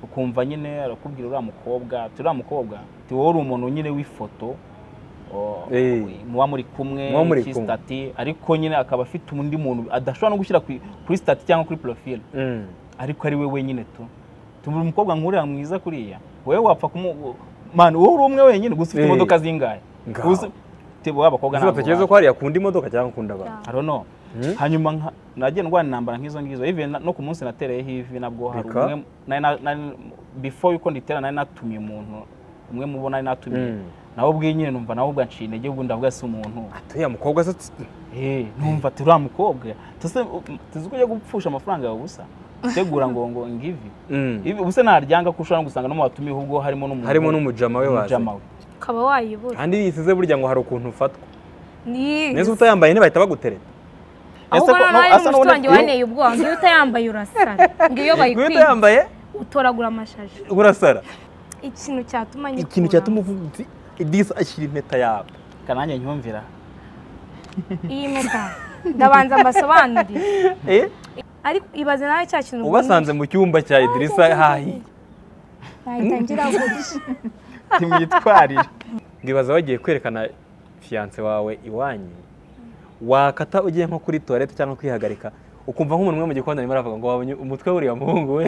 ukumva nyine arakubwira uriya mukobwa ati uriya mukobwa ti wowe uri umuntu nyine w'ifoto o- Eh. muba muri kumwe Muba muri iki kumwe. stati ariko nyine akaba afite undi muntu adashobora no gushyira ku- kuri stati cyangwa kuri porofile Mm. ariko ari we wenyine tu tumuri umukobwa nkuriya mwiza kuriya wowe wapfa kumu mani wowe uri umwe wenyine gusa ufite Eh. imodoka zingahe Ngaho. Uzi- te wowe abakobwa Ese batekereza ko hariya akunda imodoka cyangwa akunda abantu I don't know. Hmm? hanyuma nka- nagiye ndwara intambara nk'izo ngizo even na- no ku munsi natereyeho ivi nabwo hari Reka. umwe nari na- nari- before yuko nditera nari natumiye umuntu umwe mu bo nari natumiye Hmm. nawe ubwe nyine numva nawe ubwo anciye intege ubwo ndavuga si umuntu uriya mukobwa se tsi- Eh, numva ati uriya mukobwa tuzi ko ujya gupfusha amafaranga yawe ubusa utegura ngo ngo ngivi Mm. Ibi ubusa naryanga ko ushobora no gusanga no mu batumiye ubwo harimo n'umuntu harimo n'umujama we waje umujama we ukaba wayibura kandi yisize burya ngo hari ukuntu ufatwa ni neza utayambaye ntibahita bagutereta ahubwo Ese ko- noneho no- ari asa mushiki n'ubone- wanjye waneye ubwoba ngo iyo utayambaye urasara ngo iyo iyo bayikwiye utayambaye utoragura amashashi urasara ikintu cyatuma nyikuramo ikintu cyatuma uvuga uti idisa ashyira impeta yawe kananjye nyumvira iyi mpeta ndabanza mbasobanurire ariko ibaze nawe cya kintu ubasanze mu cyumba cya idirisa hahiye nahita ngira gutya ntimwitwarire ngibaza bagiye kwerekana fiyanse wawe iwanyu wakata ugiye nko kuri tuwarete cyangwa kwihagarika ukumva nk'umuntu umwe mu gikoni arimo aravuga ngo wabonye umutwe w'uriya muhungu we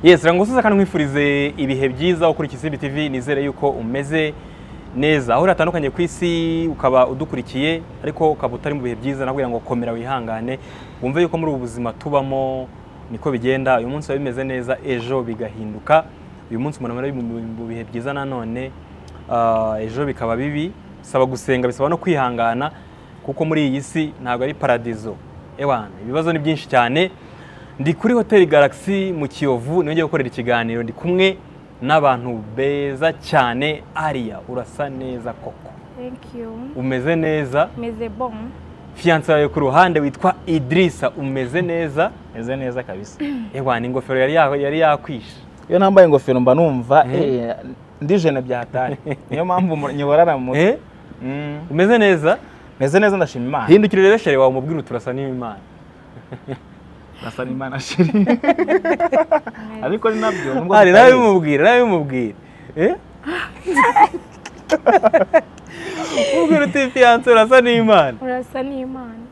Yes, rangusuza kandi nkwifurize ibihe byiza ukuri Kizimbi TV nizere yuko umeze neza aho uratandukanye ku isi ukaba udukurikiye ariko ukaba utari mu bihe byiza nabwira ngo komera wihangane wumve yuko muri ubu buzima tubamo niko bigenda uyu munsi biba bimeze neza ejo bigahinduka uyu munsi umuntu aba ari mu- mu bihe byiza nanone ah, ejo bikaba bibi bisaba gusenga bisaba no kwihangana kuko muri iyi si ntabwo ari paradizo ewana ibibazo ni byinshi cyane ndi kuri hoteli Galaxy mu Kiyovu niho ngiye gukorera ikiganiro ndi kumwe n'abantu beza cyane Aria urasa neza koko thank you umeze neza meze bon fiyanse yawe ku ruhande witwa Idrisa umeze neza meze neza kabisa ewa ni ingofero yari ya- yari yakwishe iyo nambaye ingofero mba numva Eh. eh, ndijene byatari niyo mpamvu mu- nyiborara mu Eh? Mm, umeze neza meze neza ndashima imana hindukire rero shere wawe umubwire uti urasa n'imana ndasa n'imana shiri ariko ni nabyo nubwo ari nawe tutabizi. bimubwire nawe bimubwire Eh? umubwire uti fiyanse urasa n'imana urasa n'imana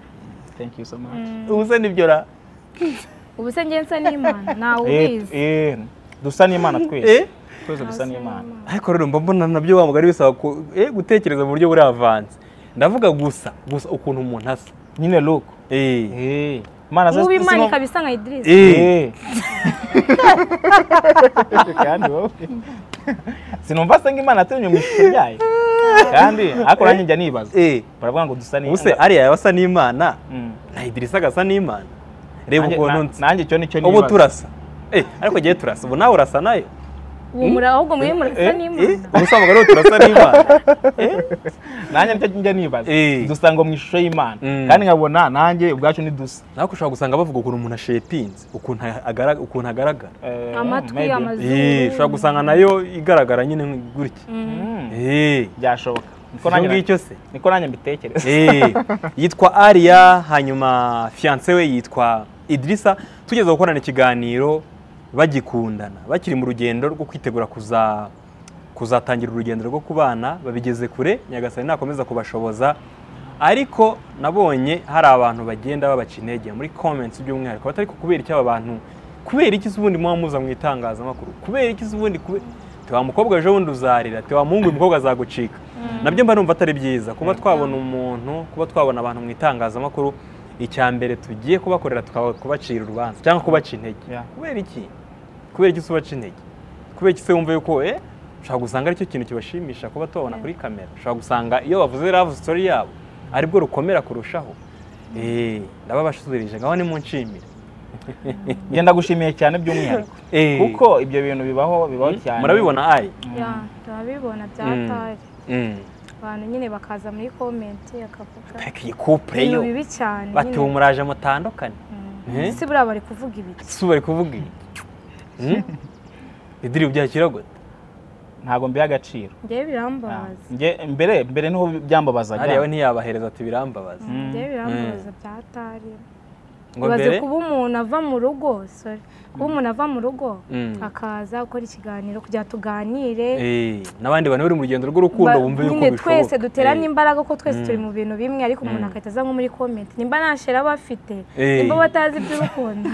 thank you so much ubu se nibyo ra ubu se ngenza n'imana ntawe Eh, ubizi eh, dusa n'imana twese Eh? twese dusa n'imana ariko rero mba mbona nabyo wa mugari bisaba ku- eh, gutekereza mu buryo buri avanze ndavuga gusa gusa ukuntu umuntu asa nyine look Eh. Eh, imana mubi imana sino- ikaba isa nka idirisi Eh. Eh. kandi wowe sinumva se ngo imana yatumye mu ishusho ryayo kandi ariko nanjye njya nibaza Eh. baravuga ngo dusa ni- ubu se ariya yaba asa n'imana Mm. na idirisa agasa n'imana reba Nanjye- ukuntu na- nsa nanjye icyo nicyo ubu turasa Eh, ariko igihe turasa ubu nawe urasa nayo ubu muri ahubwo muri murasa n'imana ubusa mugari turasa n'imana nanjye nicyo njya nibaza Eh. dusa ngo mu ishusho y'imana Mm. kandi nkabona nanjye ubwacu ni dusa nawe ushobora gusanga bavuga ukuntu umuntu ashetinze ukuntu agara- ukuntu agaragara Eh, amatwi maybe. Eh, ushobora amazuru gusanga nayo igaragara nyine gutya Mm. Eh. byashoboka niko ibyo nanjye ngicyo se niko nanjye mbitekereza Eh, yitwa Aria hanyuma fiance we yitwa Idrisa tugeze gukorana ikiganiro bagikundana bakiri mu rugendo rwo kwitegura kuza kuzatangira urugendo rwo kubana babigeze kure nyagasani nakomeza kubashoboza ariko nabonye hari abantu bagenda babaca intege muri comments by'umwihariko batari kubera iki aba bantu kubera iki se ubundi muba muza mu itangazamakuru kubera iki se ubundi kube tewa mukobwa ejo bundi uzarira tewa muhungu uyu mukobwa azagucika nabyo mba numva atari byiza kuba twabona umuntu kuba twabona abantu mu itangazamakuru icya mbere tugiye kubakorera tukaba kubacira urubanza cyangwa kubaca intege Yeah. kubera iki kubera iki se ubaca intege kubera iki se wumva yuko eh ushobora gusanga aricyo kintu kibashimisha kuba tubabona kuri kamera ushobora gusanga iyo bavuze love story yabo aribwo rukomera kurushaho eh ndababashikirije ngaho ni mu nshimire njye ndagushimiye cyane by'umwihariko Eh. kuko ibyo bintu bibaho bibaho cyane murabibona ari Ya, turabibona Mm. byatari abantu nyine bakaza muri komenti bakavuga peki couple ibintu yo bibi cyane bati ubu nyine muraje mutandukane Eh? ese buriya bari kuvuga ibiki si ubu bari kuvuga iki idiri byakira gute ntabwo mbiha agaciro njyewe birambabaza Njye- mbere mbere niho byambabazaga hariya we ntiyabahereza ati birambabaza Mm. njyewe birambabaza bya tari ngo ibaze mbere kuba umuntu ava mu rugo sorry kuba umuntu ava mu rugo Mm. akaza gukora ikiganiro kugira tuganire Eh, n'abandi bantu bari mu rugendo rw'urukundo Ba- bumve yuko nyine bishoboka twese duterane Eh. imbaraga ko twese Mm. turi mu bintu bimwe ariko umuntu Mm. agahita aza nko muri komenti nimba nta shera aba afite Eh. nimba batazi iby'urukundo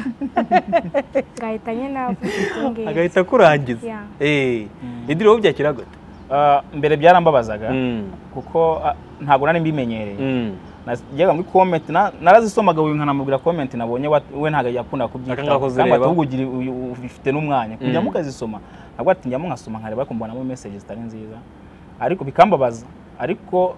ngahita nyine avuga ibyo ngibyo agahita akurangiza Yeah. Eh, idiri wowe byakira gute Ah, mbere byarambabazaga Mm, kuko ah, ntabwo nari mbimenyereye mm. najyaga muri comment na- narazisomaga uyu nkanamubwira comment nabonye wa- we ntabwo yakunda Akanga kubyitaho kuzireba. kandi ahubwo ugira uyu- uyu- ufite n'umwanya kujya Mm. mukazisoma nabwo ati njya nkasoma nkareba ariko mbonamo message zitari nziza ariko bikambabaza ariko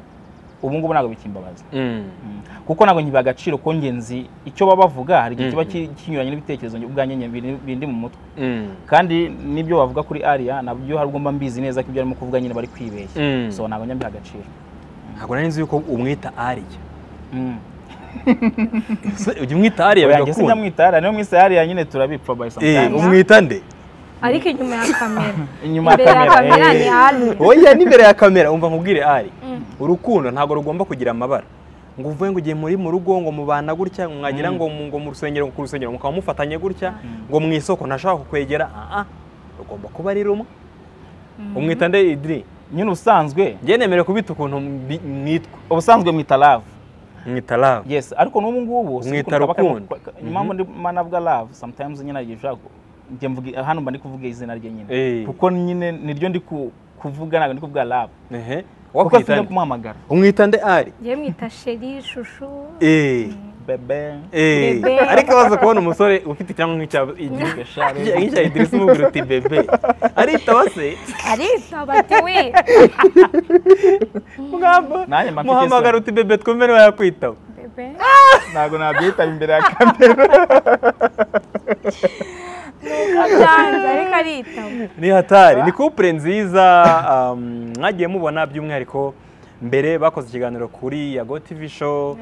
ubu ngubu ntabwo bikimbabaza Mm. Mm. kuko ntabwo nkibiha agaciro ko ngenzi icyo baba bavuga hari igihe Mm. kiba ki- kinyuranye n'ibitekerezo nge- ubwanjye nge- biri- bindi mu mutwe Mm. kandi n'ibyo bavuga kuri ariya nabyo hari ubwo mba mbizi neza ko ibyo arimo kuvuga nyine bari kwibeshya Mm. so ntabwo njya mbiha agaciro ntabwo nari nzi yuko umwita ariya Mm. Se, ujya umwita ariya Oya, njye sinjya bigakunda mwita ariya niyo mwise ariya nyine turabipfa by Eh, sometimes umwita nde ariko inyuma ya kamera inyuma imbere ya ya kamera kamera ni eh. hano oya n'imbere ya kamera umva nkubwire ari urukundo ntabwo rugomba kugira amabara ngo uvuge ngo ugiye muri mu rugo ngo mubana gutya ngo mwagira ngo mu- ngo mu rusengero ku rusengero mukaba mufatanye gutya ngo mu isoko ntashaka kukwegera aha rugomba kuba ari rumwe umwita nde idiri nyine ubusanzwe njye nemerewe kubita ukuntu mbi- mwitwa ubusanzwe mwita love mwita love yes ariko n'ubu ngubu si Mwita ukuntu kaba karimo- rukundo. ka- impamvu ndimo navuga love sometimes nyine igihe ushaka ku- njye mvuga hano mba ndi kuvuga izina rye Eh. nyine kuko nyine niryo ndi ku- kuvuga ntabwo ndi kuvuga love ehe kuko wakwita afite nde kumuhamagara umwita nde ari njyewe mwita sheri shushu eh bebe Eh, Bebe. ariko baza kubona umusore ufite icyangwa nk'icya Gashare. nk'icya Idris umubwira uti bebe aritaba se arisaba ati we mugamba Nanjye mba mfite muhamagara isoni. uti bebe twumve niba yakwitaba bebe ntabwo nabyitaba imbere ya kamera byanze ariko aritaba ni hatari ni couple nziza um, mwagiye mubona by'umwihariko mbere bakoze ikiganiro kuri yago tv show Yego.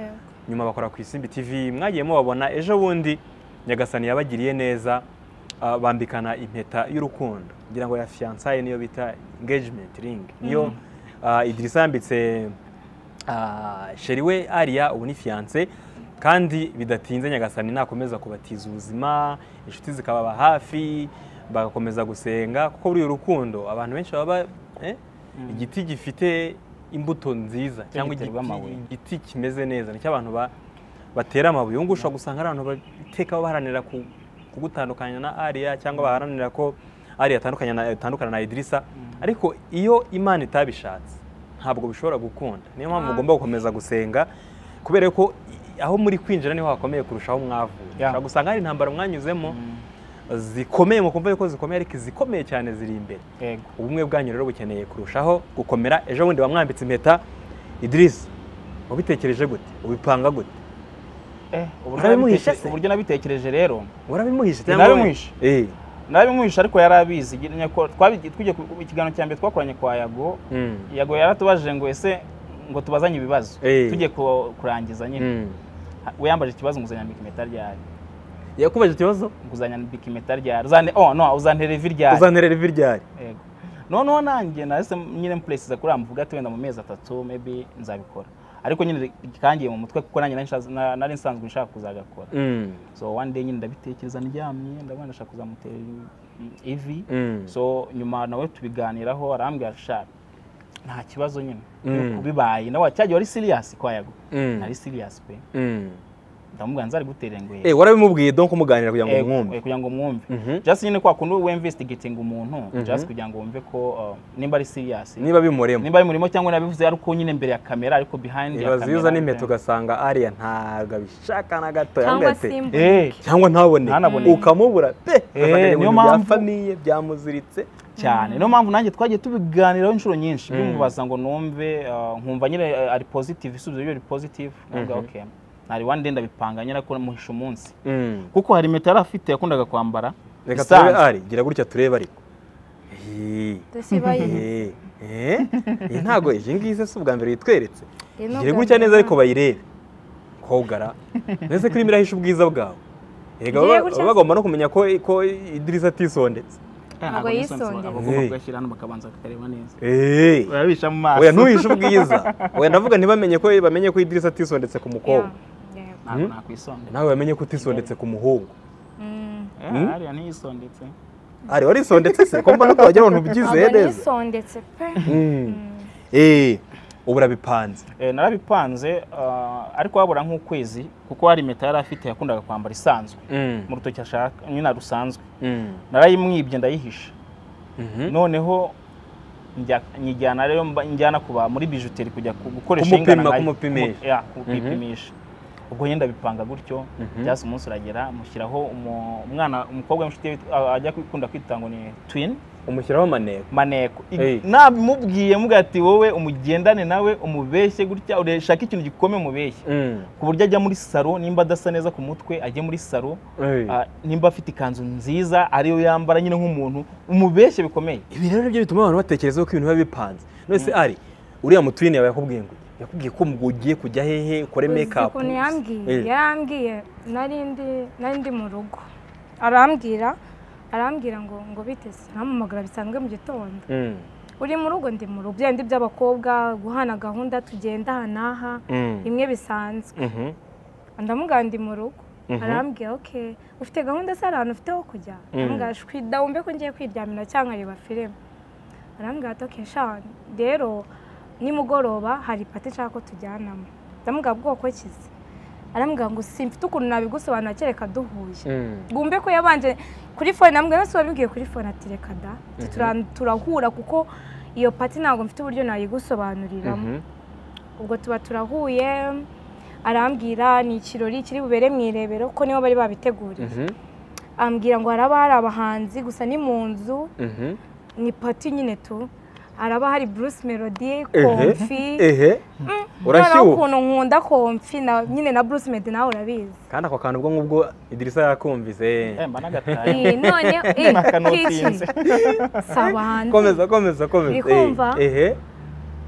nyuma bakora ku isimbi tv mwagiye mubabona ejo bundi nyagasani yabagiriye neza uh, bambikana impeta y'urukundo ngira ngo ya fiancaye niyo bita engagement ring niyo uh, idirisa yambitse uh, sheri we ariya ubu ni fiance kandi bidatinze nyagasani nakomeza kubatiza ubuzima inshuti zikababa hafi bagakomeza gusenga kuko buriya urukundo abantu benshi baba eh, igiti gifite imbuto nziza cyangwa giterwa amabuye. igiti, igiti kimeze neza nicyo abantu ba- batera amabuye ubu ngubu ushobora gusanga ari abantu bateka baharanira ku- kugutandukanya na ariya cyangwa baharanira ko ariya atandukanye na- atandukana na idirisa ariko iyo imana itabishatse ntabwo bishobora gukunda niyo mpamvu mugomba gukomeza gusenga kubera ko i- aho muri kwinjira niho hakomeye kurushaho mwavuye Yeah. ushobora gusanga hari intambara mwanyuzemo zikomeye mukumva yuko zikomeye ariko izikomeye cyane ziri imbere yego ubumwe bwanyu rero bukeneye kurushaho gukomera ejo bundi bamwambitse impeta idirisi wabitekereje gute ubipanga gute eh ubu Urabimuhishe nabiteke- se? uburyo nabitekereje rero warabimuhishe Narabimuhishe. eh narabimuhisha ariko yari abizi Nyine ko- twabi- twigiye ku ku kiganiro cya mbere twakoranye kwa yago Mm. yago yaratubajije ngo ese ngo tubazanye ibibazo Eh. tugiye ku- kurangiza nyine Mm. Ha- we yambaje ikibazo ngo uzanyambika impeta ryari yakubaje ikibazo ngo uzanyambika impeta ryari uzane oh no uzantere ivi ryari uzanterera ivi ryari yego noneho nanjye nahise nyine mpuresiza kuri amuvuga ati wenda mu mezi atatu maybe nzabikora ariko nyine kangiye mu mutwe kuko nanjye nari nshaza- na- nari nsanzwe nshaka kuzagakora Mm. so one day nyine ndabitekereza ndyamye ndabona ndashaka kuzamutera i- ivi Mm. so nyuma nawe tubiganiraho arambwira sha nta kibazo nyine Mm. bibaye nawe cyagiye wari serious kwa yago Mm. nari serious pe Mm. ndamubwira nzari gutere ngo eh warabimubwiye donc muganira kugira ngo Eh, mwumve eh, kugira ngo Mhm. mwumve just nyine kwa kundi we investigating umuntu just kugira ngo wumve ko uh, nimba ari serious niba bimuremo nimba ari murimo cyangwa nabivuze ariko nyine imbere ya kamera ariko behind ya ibaza iyo uzana impeta kamera ugasanga ariya ntabwo abishaka na gato cyangwa yambaye ate? simba eh cyangwa ntabone Ntanabone. ukamubura pe ugasanga ni niyo ibintu bya mpamvu- famiye byamuziritse cyane niyo mpamvu nanjye twagiye tubiganiraho inshuro nyinshi bimubaza ngo numve uh, nkumva nyine uh, ari positive isubizo ryo ari positive nkumva okay nari one day ndabipanga nyine ko muhisha umunsi Mm. kuko hari impeta yari afite yakundaga kwambara reka isanzwe. turebe ari gira gutya turebe ariko Eh, dusibaye eh, eh, iyi ntago iyi ngiyi si ubwa mbere yitweretse Iyi ni gira ubwa gutya neza mbere. ariko bayirebe kogara mbese ko irimo irahisha ubwiza bwawe Erega Ngiye baba- gutya baba bagomba no kumenya ko ko idirisa atisondetse Ntabwo yisondera. abagomba Hey. kugashyira hano bakabanza bakareba neza eee urabisha mu maso oya ntuhishe ubwiza oya ndavuga ntibamenye ko bamenye ko idirisa atisondetse ku mukobwa Yeah. ntabwo Hmm? nakwisondera nawe bamenye ko utisondetse ku muhungu Mm. Eh, Hmm? hariya ntiyisondetse ari warisondetse se ko mbona ko wagira abantu ubyizeye Ntabwo neza nisondetse pe Mm. eee ubu urabipanze Eh, narabipanze ah, ariko habura nk'ukwezi kuko hari impeta yari afite yakundaga kwambara isanzwe mu rutoki ashaka nyine rusanzwe Mm. narayimwibye ndayihisha Mhm. noneho njya- nyijyana rero mba- njyana kuba muri bijuteri kujya ku- gukoresha Kumupima, ingana nayo. kumupimisha. Kumu- ya, kumupimisha ubwo nyine ndabipanga gutyo Mhm. byase umunsi uragera mushyiraho umu- umwana umukobwa w'inshuti ye witwa- a- ajya kwikunda kwita ngo ni twin umushyiraho amaneko maneko I- Hey. nabimubwiye muga ati wowe umugendane nawe umubeshye gutya urashaka ikintu gikomeye umubeshye Mm. ku buryo ajya muri saro nimba adasa neza ku mutwe ajye muri saro Hey. ah, nimba afite ikanzu nziza ariyo yambara nyine nk'umuntu umubeshye bikomeye ibi rero nibyo bituma abantu batekereza ko ibintu biba bipanze none se ari uriya mutwine yawe yakubwiye ngo yakubwiye ko ngo ugiye kujya hehe ukore Uzi make up ukuntu yambwiye Eh. yarambwiye nari ndi nari ndi mu rugo arambwira arambwira ngo ngo biteze ntamumagara bisanzwe mu gitondo Mm. uri mu rugo ndi mu rugo bya bindi by'abakobwa guhana gahunda tugenda aha n'aha Mm. imwe bisanzwe Mhm. ndamubwira ndi mu rugo Mhm. arambwira ok ufite gahunda se hari ahantu ufite ho kujya ndamubwira shwi dawumbe ko ngiye kwiryamira cyangwa nkareba filime arambwira ati ok shani rero nimugoroba hari pati nshaka ko tujyanamo ndamubwira bwoko kize arambwira ngo simfite ukuntu nabigusobanura kereka duhuye Mm. bwumve ko yabanje kuri fone namwe nose wabibwiye kuri fone ati reka da tura- turahura kuko iyo pati ntabwo mfite uburyo nayigusobanuriramo Mhm. ubwo tuba turahuye arambwira ni ikirori kiri bubere mu irebero ko nibo bari babiteguriye Mhm. ambwira ngo haraba hari abahanzi gusa ni mu nzu Mhm. ni pati nyine tu haraba hari bruce melody Ehe. komfi ehe noneho urashyuha ukuntu nkunda komfi na- nyine na bruce melody nawe urabizi kandi ako kantu ubwo ngubwo idirisa yakumvise Eh, mba nagataye Eh, none eh, Nakanotinze. kiki? si abahanzi komeza komeza komeza Uri kumva? Eh, ehe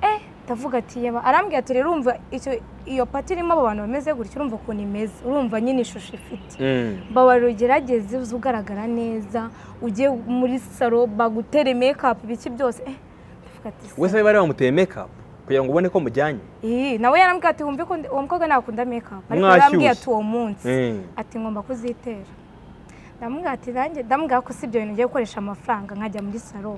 eh ndavuga ati yaba arambwira ati rero urumva icyo- iyo pati irimo abo bantu bameze gutya urumva ukuntu imeze urumva nyine ishusho ifite Mm. babara ugerageze uze ugaragara neza ujye muri saro bagutere mekapu ibiki byose eh ndavuga ati se, we se bari bamuteye make up kugira ngo ubone ko mujyanye ih, nawe yarambwira ati wumve ko ndi- uwo mukobwa ntakunda mekapu ariko Mwashyushye. yarambwiye ati uwo munsi Mm. ati ngomba kuzitera ndamubwira ati nanjye ndamubwira ko si ibyo bintu ngiye gukoresha amafaranga nkajya muri saro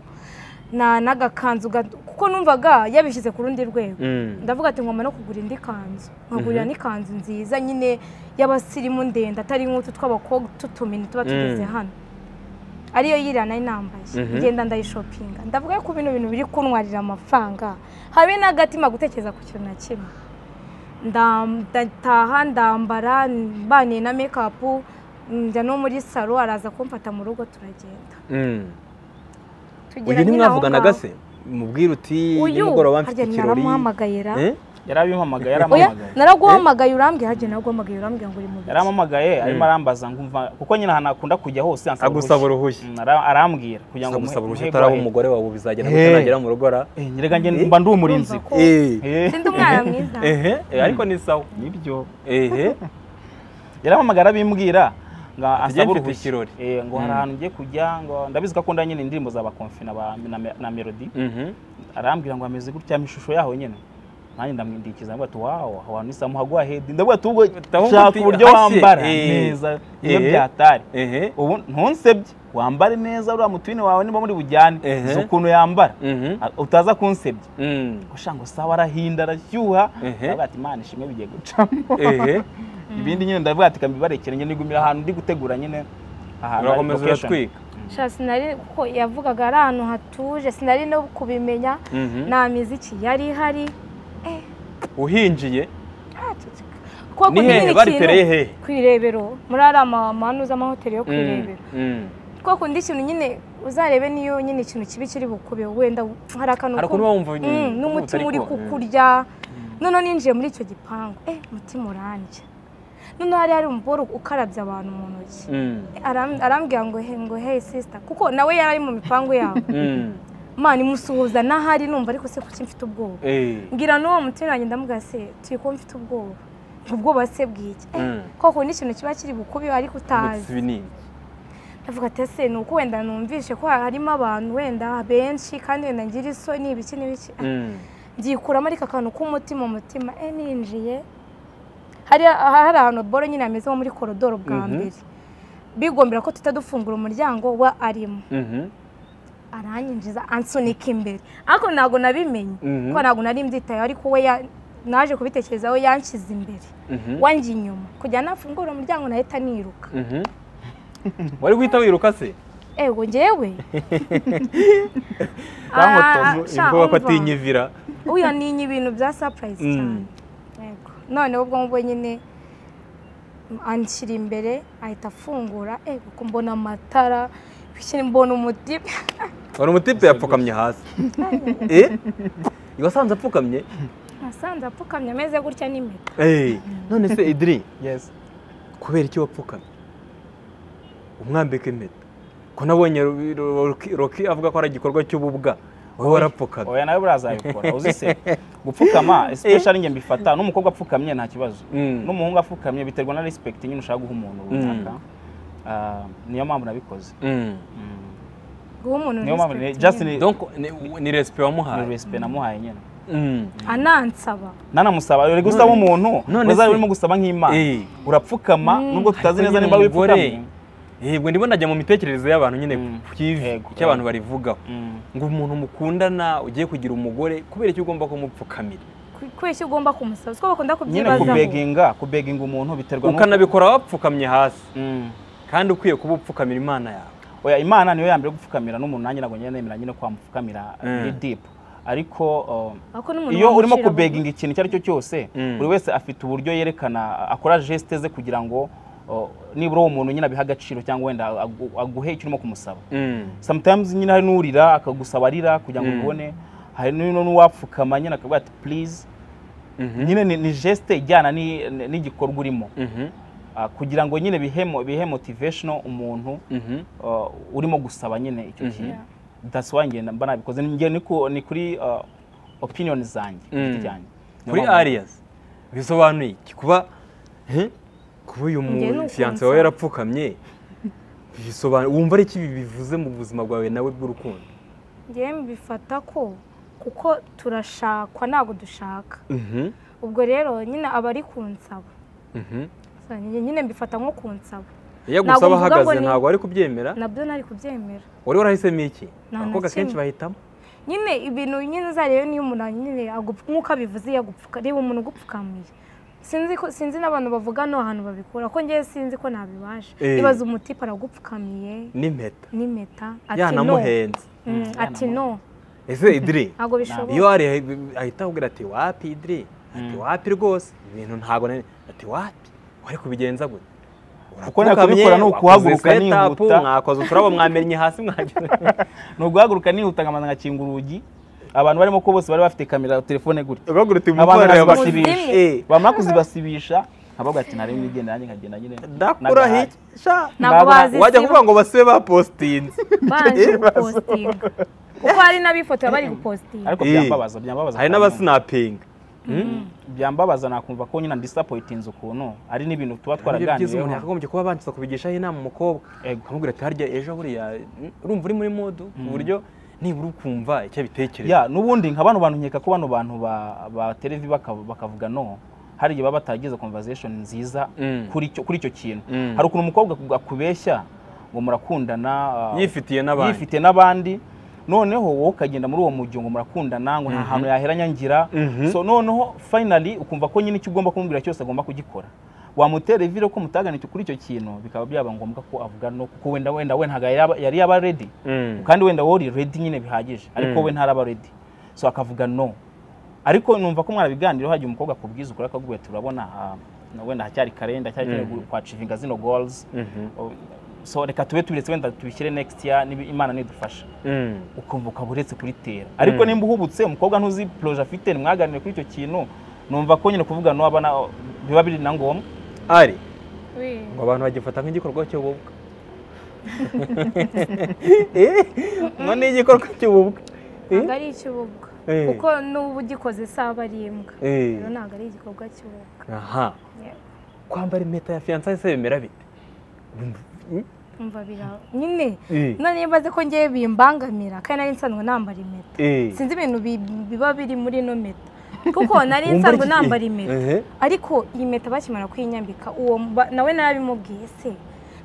na n'agakanzu gato kuko numvaga yabishyize ku rundi rwego Mm. ndavuga ati ngomba no kugura indi kanzu nkagurira n'ikanzu nziza nyine y'abasirimu ndende atari nk'utu tw'abakobwa tutumini tuba tugeze Mm. hano ariyo yiriya nari nambaye Mhm. ngenda ndayishopinga ndavuga ko bino bintu biri kuntwarira amafaranga habe n'agatima gutekereza ku kintu na kimwe Nda- ndataha ndambara mbaniye na mekapu njya no muri saro araza kumfata mu rugo turagenda Mm. tugera uyu nyine aho ntimwavuganaga ngaho. se mubwira uti uyu nimugoroba mfite harya ikirori naramuhamagayira Eh? yari abimpamagaye oya yarampamagaye naraguhamagaye urambwira hajya naraguhamagaye urambwira ngo uri mu biki yarampamagaye arimo arambaza ngumva kuko nyine ahantu akunda kujya hose ansaba agusaba uruhushya. uruhushya Mm, ara- arambwira kugira ngo agusaba uruhushya muhe- utaraba muhe- umugore wawe bizagenda Eh. gutya nagera mu rugo ara Eh, nyereka njye mba ndi umurinzi Urumva ko- Eh, Sindi umwana mwiza ehe eh, ariko ni sawa nibyo ehe yarampamagaye arabimbwira ngo tugiye asabe mfite uruhushya ikirori. Eh, ngo hari Mm. ahantu ngiye kujya ngo ndabizi ko akunda nyine indirimbo za bakomfi na ba- na me- na melody Mhm. arambwira ngo ameze gutya ishusho yaho nyine nanjye ndamwindikiza ndavuga ati wawo aho hantu isaha muhagwa hedi ndavuga ati ubwo Ndavuga shaka ati, uburyo hashye, wambara eh, neza iyo eh. byatari ehe ubu ntunsebye wambare neza uriya mutwini wawe niba muri bujyane Ehe. uzi ukuntu yambara Mhm. Ah, utaza kunsebya Mm. gushaka ngo sawa arahinda arashyuha Ehe. ndavuga ati imana ishimwe bigiye gucamo ehe ibindi nyine ndavuga ati kambibarekere njye nigumira ahantu ndi gutegura nyine ahantu hari urakomeza location. uratwika Sha sinari kuko yavugaga ari ahantu hatuje sinari no kubimenya Mhm. nta miziki yari ihari uhinjiye kuko Ni hehe? kundi Baritereye hehe? ku irebero muri ari amahanu z'amahoteli yo ku Mm, irebero mm. kuko kundi ikintu nyine uzarebe niyo nyine ikintu kibi kiri bukube wenda hari akantu Hari ku- ukuntu uba wumva nyine, Mm, n'umutima utari uri ko- kukurya noneho ninjiye muri icyo gipangu eh umutima urandya noneho hari hari umugore ukarabya abantu mu ntoki Mm. Aram- arambwira ngo he ngo hey sister kuko nawe yari ari mu mipangu yawe Mm. mani musuhuza n'ahari numva ariko se kuki mfite ubwoba Eh. ngira n'uwo mutwe wanjye ndamubwira se turi kuba mfite ubwoba ubwoba se bw'iki Eh, Mm. ko kundi ikintu kiba kiri bukubi ariko Umutsibi utazi ni iki? avuga ati ese ni uko wenda numvishe ko harimo abantu wenda benshi kandi wenda ngira isoni ibiki n'ibiki Mm. byikuramo ariko akantu k'umutima umutima e ninjiye hari hari ahantu boro nyine hameze nko muri korodoro bwa Mhm. mbere bigombera ko tuta dufungura umuryango wa arimo Mhm. aranyinjiza ansunika imbere ariko ntabwo nabimenye Mhm. ko ntabwo nari mbyitayeho ariko we ya- naje kubitekerezaho yanshyize imbere Mhm. wanjye inyuma kugira nafungura umuryango nahita niruka Mhm. wari guhita wiruka se ego njyewe Ah, bamutoza sha, imvuga ko umva. atinyivira uyu ninye ibintu bya surprise Mm. cyane yego noneho ubwo ngubwo nyine anshyira imbere ahita afungura ego ko mbona amatara bikiri mbona umutima wari umutipe yapfukamye hasi Eh? wasanze apfukamye nasanze apfukamye ameze gutya n'impeta Eh, none se idiri yes kubera iki wapfukamye umwambika impeta ko nabonye Ru- Ru- Rocky- rocky avuga ko ari igikorwa cy'ububwa wowe warapfukamye oya nawe buriya azabikora uzi se gupfukama especially njye mbifata n'umukobwa apfukamye nta kibazo Mm. n'umuhungu apfukamye biterwa na respect nyine ushaka guha umuntu runaka Ah, niyo mpamvu nabikoze Mm. guha umuntu niyo mpamvu respect just nyine. ni donc ni- ni resipe ni wamuhaye respect namuhaye nyine Mm. anansaba nanamusaba uri gusaba None- umuntu none uzaba se- urimo gusaba nk'imana Eh. urapfukama nubwo tutazi neza niba Nyine umugore, wipfukamye yego ndimo najya mu mitekerereze y'abantu nyine Mm. ku kivi Yego. icyo abantu barivugaho Mm. ngo umuntu mukundana ugiye kugira umugore kubera icyo ugomba kumupfukamira Ku- kubeshya ugomba kumusaba siko bakunda nyine kubyibazaho kubeginga kubeginga umuntu biterwa n'uko- ukanabikora wapfukamye hasi Mm. kandi ukwiye kuba upfukamira imana yawe oya imana niyo yambere gupfukamira n'umuntu nanjye ntabwo njye nemera nyine kwa mupfukamira Mm. ni deep ariko um, Ariko n'umuntu iyo urimo wamushira kubeginga ikintu icyo ari cyo cyose Mm. buri wese afite uburyo yerekana akora geste ze kugira ngo uh, nibura uwo muntu nyine abiha agaciro cyangwa wenda agu- aguhe icyo urimo kumusaba sometimes nyine hari n'urira akagusaba arira kugira ngo Mm. ubibone hari n'uno n'uwapfukama nyine akavuga ati please nyine ni, ni geste ijyana ni- ni- n'igikorwa urimo Mhm. Ah, kugira ngo nyine bihe mo- bihe motivational umuntu Mhm. uh, urimo gusaba nyine icyo kintu Yeah. that's why njye mba nabikoze njye ni ku- ni kuri uh, opinion zanjye ku giti Mm. cyanjye. Niyo kuri mpamvu- arias bisobanuye iki kuba eh, kuba uyu Njye ni mufiyanse ukunsa. wawe yarapfukamye bisobanura wumva ari iki bivuze mu buzima bwawe nawe bw'urukundo njyewe mbifata ko kuko turashakwa ntabwo dushaka Mhm. ubwo rero nyine aba ari ku nsabo Mhm. So, nyine nyine mbifata nko ku nsabo iyo Ntabwo agusaba mvuga ngo ahagaze ni- ntabwo ari kubyemera nabyo nari kubyemera wari warahisemo iki Nta na abakobwa kenshi kimwe. bahitamo nyine ibintu nyine uzarebe niyo umuntu nyine agupfu- nk'uko abivuze yagupfuka reba umuntu ugupfukamiye sinzi ko sinzi n'abantu bavuga no ahantu babikura ko njyewe sinzi ko nabibasha Eh. ibaza umutipe aragupfukamiye n'impeta n'impeta ati no yanamuhenze Mm, ati no ese idiri ntabwo bishoboka iyo ari ahita akubwira ati wapi idiri ati wapi rwose ibintu ntabwo nari ati wapi wari kubigenza gute Uko nakabikora ni ukuhaguruka setapu nihuta. mwakoze uturabo mwamennye hasi mwagira ni uguhaguruka nihuta nkabanza ngakinga urugi abantu barimo ko bose bari bafite kamera telefone gutya ugahaguruka abantu imvura bakazibasibisha Muzimu. Eh, bamara kuzibasibisha nkabavuga ati ntarebe nigenda nanjye nkagenda nyine ndakura Nagahari. hica ntabwo nabona- bazi wajya kuvuga ngo basibe bapositinze banje Eh, bazi. gupositinga kuko hari n'abifotora bari gupositinga ariko Eh. byambabaza byambabaza hari cyane. n'abasinapinga byambabaza nakumva ko nyine ndisappoyitinze ukuntu ari n'ibintu tuba byiza umuntu twaraganiriyeho yakagombye kuba abanza kubigishaho inama umukobwa Ego. akamubwira ati harya ejo buriya mm, urumva uri muri modu ku buryo nibura ukumva icyo abitekereza ya n'ubundi nka bano bantu nkeka ko bano bantu ba, ba televi baka- bakavuga no hari igihe baba bataragize conversation nziza Mm. kuri icyo kuri icyo kintu Mm. hari ukuntu umukobwa aku- akubeshya ngo murakundana ah, yifitiye n'abandi. yifitiye n'abandi noneho wowe ukagenda muri uwo mujyo ngo murakundana ngo nta hantu yaheranya ngira Mhm. so noneho finally ukumva ko nyine icyo ugomba kumubwira cyose agomba kugikora wamutera ivire ko mutaganitse kuri icyo kintu bikaba byaba ngombwa ko avuga no kuko wenda wenda we ntabwo yari yaba- yari yaba ready Mm. kandi wenda wowe uri ready nyine bihagije ariko we ntaraba ready so akavuga no ariko numva ko mwarabiganiraho hagiye umukobwa akubwiza ukuri akakubwira ati urabona ah, na wenda hacyari karenda cyari mm. kwacivinga zino goals Mhm. Oh, so reka tube tubiretse wenda tubishyire next year niba imana nidufasha Mm. ukumva ukaba uretse kuritera ariko nimba uhubutse umukobwa ntuzi proje afite nimwaganire kuri icyo kintu numva ko nyine kuvuga no abana biba biri na ngombwa ari Oui. ngo abantu bagifata nk'igikorwa cy'ububwa ngo ni igikorwa cy'ububwa ntabwo ari icy'ububwa Eh. kuko n'ubu ugikoze isaha aba ari imbwa Eh. rero ntabwo ari igikorwa cy'ububwa aha Yeah. kwambara impeta ya fiyansaye se bimera bite Mm. umva biraba nyine Eh. none iyo mbaze ko ngewe bimbangamira kandi nari nsanzwe nambara impeta Eh. sinzi ibintu bi- biba biri muri ino meta kuko nari Wumva nsanzwe iki- nambara eh, impeta ehe. ariko iyi meta bakimara kuyinyambika uwo mba- nawe narabimubwiye se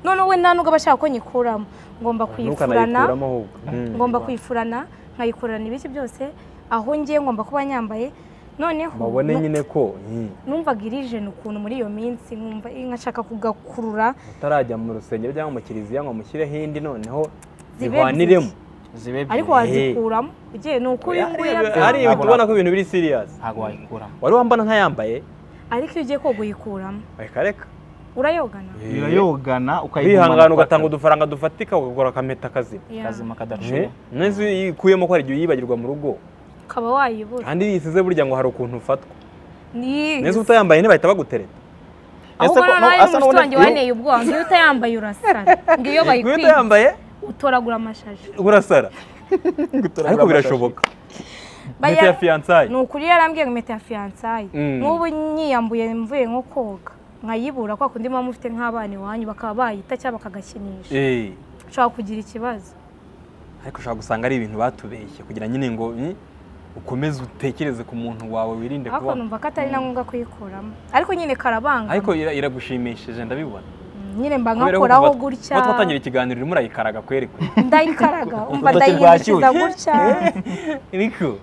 noneho we nta nubwo aba ashaka ko nyikuramo ngomba kuyifurana ntukanayikuraho ahubwo Mm. ngomba kuyifurana nkayikurana ibice byose aho ngiye ngomba kuba nyambaye noneho babone nu- nyine ko eh, numvaga irijeni ukuntu muri iyo minsi nkumva eh, nkashaka kugakurura utarajya mu rusengero cyangwa mu kiliziya ngo mushyireho indi noneho zibe zihwaniremo ebyiri. zibe ebyiri. ariko wazikuramo ugiye ni ukuri nguya ari byanga. Ntabwo ibintu ubona ko ibintu biri siriyasi ntabwo wayikuramo wari wambona ntayambaye ariko iyo ugiye koga uyikuramo reka reka urayogana birayogana wihangana ugatanga udufaranga dufatika ukagura akameta kazima Yeah. ukazima Eh, kadacura neza iyo uyikuyemo ko hari igihe uyibagirwa mu rugo ukaba wayibura kandi iyo uyisize burya ngo hari ukuntu ufatwa Ni- neza utayambaye ntibahita bagutereta Ese ahubwo ko- noneho no- ari asa umushuti n'ubona- wanjye wanteye ubwoba ngo iyo utayambaye urasara ngo iyo ngo iyo bayikwiye utayambaye utoragura amashashi urasara Gutoragura ariko amashashi. birashoboka impeta ya Baya- fiyansayi ni ukuri yarambwiye ngo impeta ya fiyansaye Mm. n'ubu nyiyambuye mvuye nko koga nkayibura kwa kundi muba mufite nk'abana iwanyu bakaba bayita cyangwa bakagakinisha Eh, ushobora kugira ikibazo ariko ushobora gusanga ari ibintu batubeshye kugira nyine ngo eh, ukomeze utekereze ku muntu wawe wirinde ariko kuba numva ko atari na ngombwa kuyikuramo ariko nyine karabanga ariko ira- iragushimishije ndabibona nyine mba Kubera ko nkakoraho kuva- gutya kuva twatangira ikiganiro urimo urayikaraga kwerekwe ndayikaraga umva Urutoki ndayihindukiza rwashyushye. gutya ariko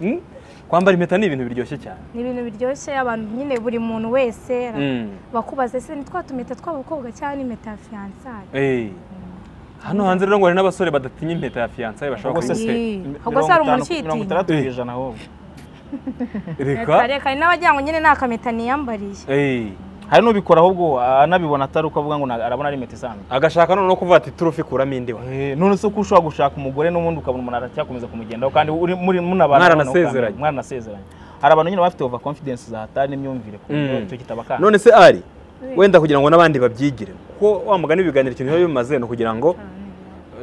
mm, kwambara impeta ni ibintu biryoshye cyane ni ibintu biryoshye abantu nyine buri muntu wese Mm, bakubaza ese ni twa tumeta tw'abakobwa cyangwa ni impeta ya fiyansaye eh. hano hanze rero ngo hari n'abasore badatinya impeta ya fiyansaye bashaka Ubwo se kuyitera ahubwo se hari umuntu mirongo ucyitinya? itandatu ku ijana ahubwo reka reka reka hari n'abagira ngo nyine nta kameta niyambariye eh, hari n'ubikora ahubwo anabibona atari uko avuga ngo na- arabona ari impeta isanzwe agashaka noneho kuvuga ati turufi kuramo indi we Eh, none se ko ushobora gushaka umugore n'ubundi ukabona umuntu aracyakomeza kumugendaho kandi uri muri munabana Mwaranasezeranye. mwaranasezeranye hari abantu nyine bafite over confidence za hatari n'imyumvire ku buryo Mm. icyo kitabakanga none se ari wenda kugira ngo n'abandi babyigire kuko wamugana ibiganiro ikintu biba bimaze ni ukugira ngo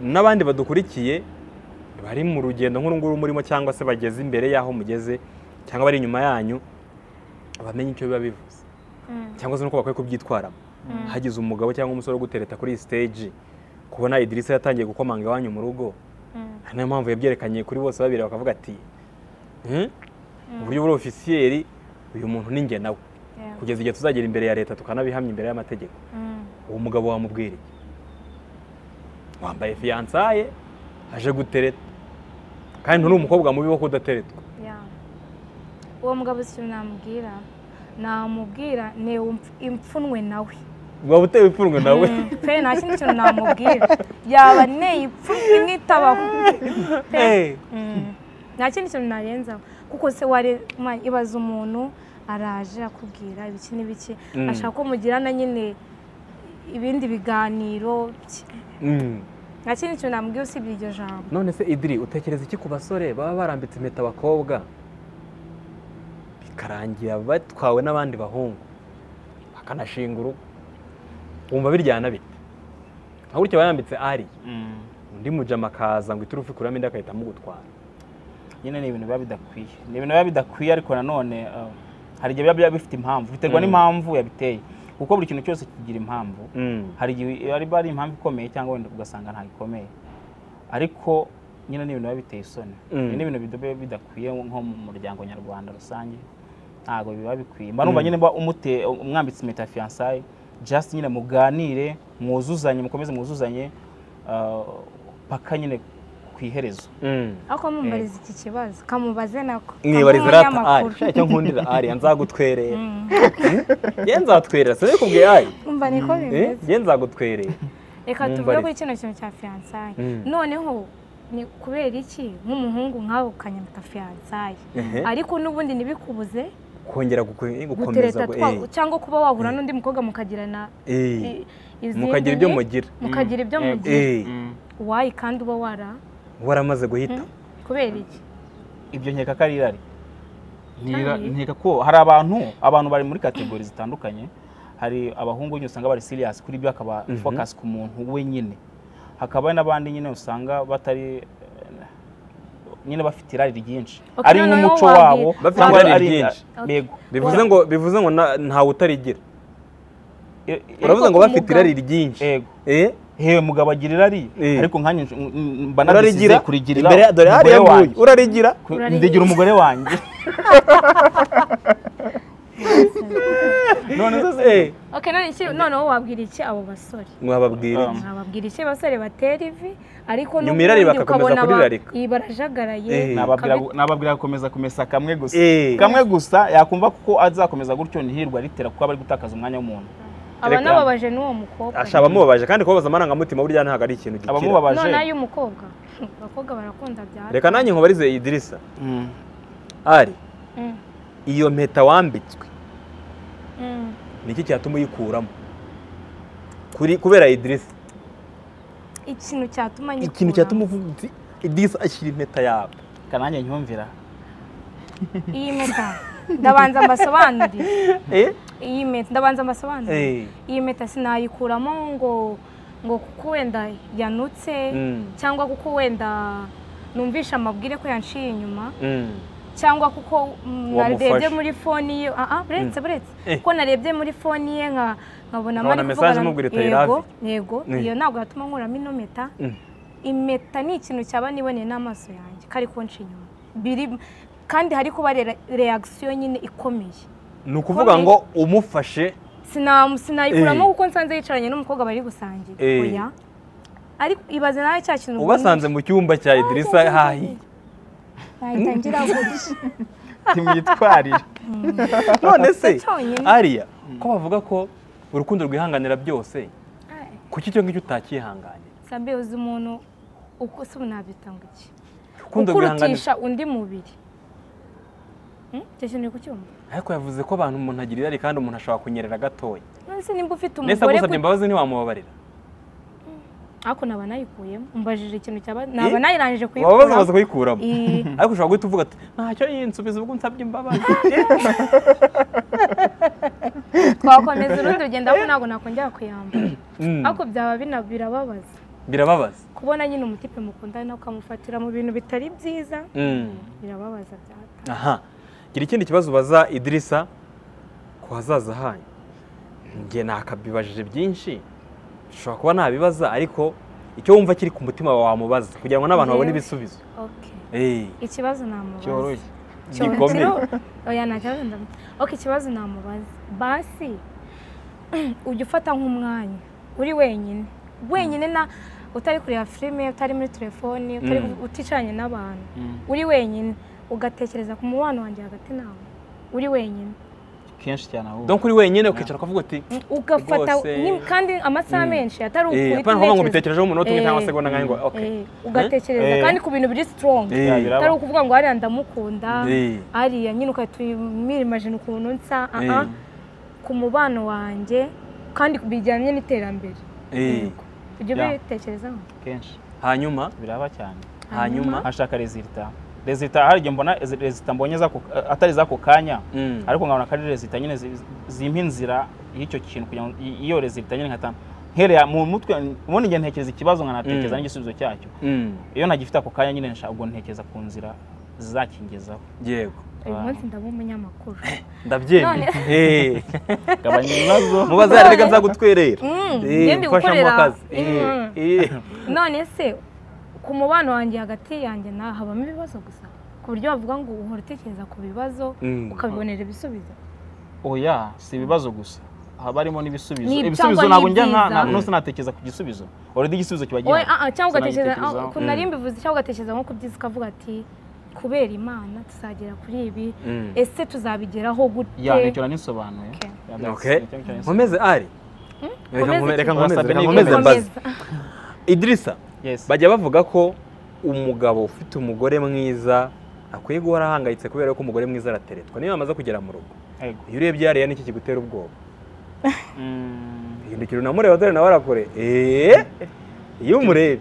n'abandi badukurikiye bari mu rugendo nk'uru nguru murimo cyangwa se bageze imbere y'aho mugeze cyangwa bari inyuma yanyu bamenye icyo biba bivuze Mm. cyangwa se n'uko bakwiye kubyitwaramo hagize umugabo cyangwa umusore wo gutereta kuri iyi siteji kubona idirisa yatangiye gukomanga iwanyu mu rugo Mm. ari nayo mpamvu yabyerekanye kuri bose babiri bakavuga ati "Hmm, uburyo buri ofisiyeri uyu muntu ni njye nawe Yeah. kugeza igihe tuzagera imbere ya leta tukanabihamya imbere y'amategeko Mm. uwo mugabo wamubwiriye wambaye fiyansaye aje gutereta kandi nturi umukobwa mubi wo kudateretwa Yeah. uwo mugabo si icyo namubwira namubwira ni umf- impfunwe nawe waba utewe ipfunwe nawe Mm, pe nta kindi kintu namubwira yaba ne ipfunwe imwe itabaho Eh, Mm. nta kindi kintu narenzaho kuko se wari ma- ibaza umuntu araje akubwira ibiki n'ibiki Mm. ashaka ko mugirana nyine ibindi biganiro ki- mm. nta kindi kintu namubwira usibye iryo jambo none se idiri utekereza iki ku basore baba barambitse impeta abakobwa bikarangira batwawe n'abandi bahungu bakanashinga urugo wumva biryana bite nka gutya bayambitse ari Mm. undi mujama akaza ngo iturufu ikuramo indi agahita amugutwara nyine ni ibintu biba bidakwiye ni ibintu biba bidakwiye ariko nanone uh, hari igihe biba biba bifite impamvu biterwa Mm. n'impamvu yabiteye kuko buri kintu cyose kigira impamvu Mm. hari igihe ari ari impamvu ikomeye cyangwa wenda ugasanga ntabwo ikomeye ariko nyine ni ibintu biba biteye isoni Mm. Ibi ni ibintu biba bidakwiye nko mu muryango nyarwanda rusange ntabwo biba bikwiye mba numva nyine mba umute umwambitse impeta ya fiyansaye just nyine muganire mwuzuzanye mukomeze mwuzuzanye uh, paka nyine ku iherezo Mm. ariko mumubariza iki kibazo kamubaze nako mwibariza rata ari Kamuhe shaka icyo nkundira ari nzagutwerera Mm. ye nzatwerera sinabikubwiye ari umva niko Eh, bimeze ye nzagutwerera reka tuvuge mumbarize. kuri kino kintu cya fiyansaye Mm. noneho ni kubera iki nk'umuhungu nkawe ukanyambika fiyansaye Ehe. ariko n'ubundi ntibikubuze kongera guko- gukomeza gutereta gu- twa- eh, cyangwa kuba wahura n'undi mukobwa mukagirana eh, i- izindi mukagira ibyo mugira mukagira ibyo Mm. mugira Eh, Mm. wayi kandi uba wara waramaze guhita kubera iki ibyo nkeka ko ari irari Ntira- Cyangwa- nkeka ko hari abantu abantu bari muri kategori zitandukanye hari abahungu nyine usanga bari serious kuri ibyo akaba Mhm. focus ku muntu we nyine hakaba hari n'abandi nyine usanga batari eh, nyine bafite irari ryinshi Okay, ari noneho nk'umuco wabwira- wabo Bafite cyangwa irari ari ryinshi. yego bivuze ngo bivuze ngo na- ntawe utarigira Eh, eh, uravuze ngo ku bafite mugabo- irari ryinshi yego Eh, hewe mugabo agira irari Eh. ariko nkanjye nsh- mba narisize urarigira kurigirira imbere ya- dore hariya umugore nguyu wanjye. urarigira Ku- Urarigira. ndigira umugore wanjye none se Eh, okay none iki noneho wabwira iki abo basore mwababwira Um, iki mwababwira iki basore batera ivi ariko Nyuma n'ubundi irari bagakomeza ukabona ba- kurirarika. iyi barajagaraye Eh. kabe- Nababwira- nababwira gukomeza kumesa kamwe gusa Eh. kamwe gusa yakumva kuko azakomeza gutyo ntihirwe aritera kuko aba ari gutakaza umwanya w'umuntu aba Reka. nababaje n'uwo mukobwa asha abamubabaje kandi kubabaza amarangamutima burya ntabwo ari ikintu gikira abamubabaje none ay'umukobwa abakobwa barakunda bya hato. reka nanjye nkubarize idirisa Mm. ari Mm, iyo mpeta wambitswe mm. ni iki cyatuma uyikuramo Kuri- kubera idirisa ikintu cyatuma nyikura ikintu cyatuma uvuga uti idirisa ashyira impeta yawe reka nanjye nyumvira iyi mpeta ndabanza mbasobanurire Eh? iyi mpeta ndabanza mbasobanurire Eh. iyi mpeta sinayikuramo ngo ngo kuko wenda yanutse Mm. cyangwa kuko wenda numvisha amabwire ko yanciye inyuma Mm. cyangwa kuko mm, Wamufashe. narebye muri foni ye ah ah buretse buretse Eh. kuko narebye muri foni ye nka nkabona Nkabona ari message kuvugana- imubwira iti, "I love yego you." yego Eh. iyo ntabwo yatuma nkuramo ino mpeta Mm. impeta ni ikintu cyaba niboneye n'amaso yanjye kari kunca inyuma biri kandi hari kuba re- reaction nyine ikomeye ni ukuvuga ngo umufashe Sina- sinayikuramo Eh. kuko nsanze yicaranye n'umukobwa bari gusangira Eh. oya ariko ibaze nawe cya kintu ubasanze mu cyumba cya idirisa hahiye bahita ngira gutya ntimwitwarire none se cyonyine. ariya ko bavuga ko urukundo rwihanganira byose kuki icyo ngicyo utakihanganiye sambe uzi umuntu uko se nabyita ngo iki urukundo rwihanganira ukurutisha undi mubiri Hmm? icyo kintu uri kucyumva ariko yavuze ko abantu umuntu agira irari kandi umuntu ashobora kunyerera gatoya nonese nimba nese ufite umugore agusabye ku- imbabazi ntiwamubabarira ariko naba nayikuyemo umbajije ikintu cyaba naba Eh? nayirangije wababaza kuyikura baza kuyikuramo Eh. ariko ushobora guhita uvuga ati ntacyo yinsubiza ubwo nsabye imbabazi twakomeza urundi rugendo ariko ntabwo nakongera kuyambara Mm. ariko byaba bina- birababaza birababaza kubona nyine umutipe mukundana ukamufatira mu bintu bitari byiza Mm. birababaza byata aha gira ikindi kibazo ubaza idirisa ku hazaza hanyu njye nakabibajije byinshi ushobora kuba ntabibaza ariko icyo wumva kiri ku mutima wawe wamubaza kugira ngo n'abantu babone Yewe. ibisubizo okay Eh, ikibazo namubaza cyoroshye Cyo- Gikomeye. kiro- oya nta kibazo ndamubaza okay ikibazo namubaza basi ujya ufata nk'umwanya uri wenyine wenyine na utari kureba filime utari muri telefoni utari Mm. uticaranye n'abantu Mm. uri wenyine ugatekereza ku mubano wanjye hagati nawe uri wenyine kenshi cyane ahubwo donc uri wenyine ukicara ukavuga uti ugafata Rwose. ni- kandi amasaha Mm. menshi atari Eh, ukuri apana kuvuga ngo mbitekerejeho umunota umwe cyangwa Eh, segonda nkahe ngo okay ugatekereza Eh. kandi ku bintu biri strong Eh. Yabiraba. atari ukuvuga ngo hariya ndamukunda Eh. hariya nyine ugahita umirimajina ukuntu nsa ah, Eh. ah. ku mubano wanjye kandi bijyanye n'iterambere Eh. ujya Yeah. ubitekerezaho kenshi hanyuma biraba cyane hanyuma hashaka rezilita rezilita hari igihe mbona rezilita mbonye z'ako- atari z'ako kanya Mm. ariko nkabona ko ari rezilita nyine zi- zimpa inzira y'icyo kintu kugira ngo i- iyo rezilita nyine nkataha nkereye mu mutwe ubundi igihe ntekereza ikibazo nkanatekereza Mm. n'igisubizo cyacyo Mm. iyo ntagifite ako kanya nyine nshaka ubwo ntekereza ku nzira zizakingezaho yego uyu Ah. munsi ndaba umunyamakuru ndabyemye None- Eh. gabanya ibibazo mubaze yari reka nzagutwerera Mm, Eh, ngende mfashamo gukorera. akazi Eh, Mm. eh. none se ku mubano wanjye hagati yanjye na habamo ibibazo gusa ku buryo wavuga ngo uhora utekereza ku bibazo Mm. ukabibonera ibisubizo oya si ibibazo gusa haba harimo n'ibisubizo Ni ibisubizo cyangwa ntabwo ni njya nka ibyiza. ntabwo nose natekereza ku gisubizo oredi igisubizo kiba Oya, gihari ah, ah, cyangwa ugatekereza Sinatekerezaho. ah, ukuntu nari mbivuze cyangwa ugatekereza nko ku byiza ukavuga ati kubera imana tuzagera kuri ibi Mm. ese tuzabigeraho gute ya nicyo nanisobanuye Okay. Ya, that's- Okay. nicyo nanisobanuye. nkomeze ari Reka Komeza nkomeze- iki? reka nkomeze Wasabye reka n'iyi nkomeze komeza. mbaze Komeza. idirisa Yes. bajya bavuga ko umugabo ufite umugore mwiza akwiye guhora ahangayitse kubera ko umugore mwiza arateretwa niyo yamaze kugera mu rugo Yego. iyo urebye hariya niki kigutera ubwoba Mm, hindukira unamureba dore nawe arakure eee iyo umurebye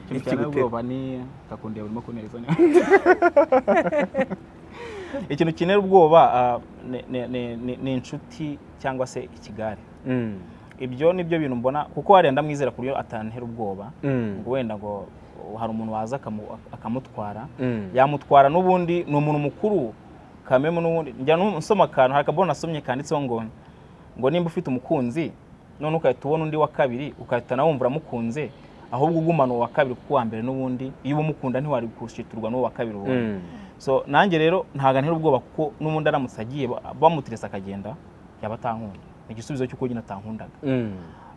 ikintu cyane ikigutera ubwoba ni kakundeba urimo kuneza ikintu kinera ubwoba ah, ni- ni- ni- ni- ni inshuti cyangwa se ikigare Mm. ibyo ni byo bintu mbona kuko hariya ndamwizera ku buryo atantera ubwoba Mm. ngo wenda ngo hari umuntu waza akamu- akamutwara Mm. yamutwara n'ubundi ni umuntu mukuru kamemu n'ubundi njya no- nsoma akantu hari akabona nasomye kanditseho ngo ngo nimba ufite umukunzi none ugahita ubona undi wa kabiri ugahita nawe wumva uramukunze ahubwo ugumana uwa kabiri kuko uwa mbere n'ubundi iyo umukunda ntiwari gushiturwa n'uwo wa kabiri ubonye so nanjye rero ntabwo ntera ubwoba kuko n'ubundi aramutse agiye ba- bamuterese akagenda yaba atankunda ni igisubizo cy'uko nyine atankundaga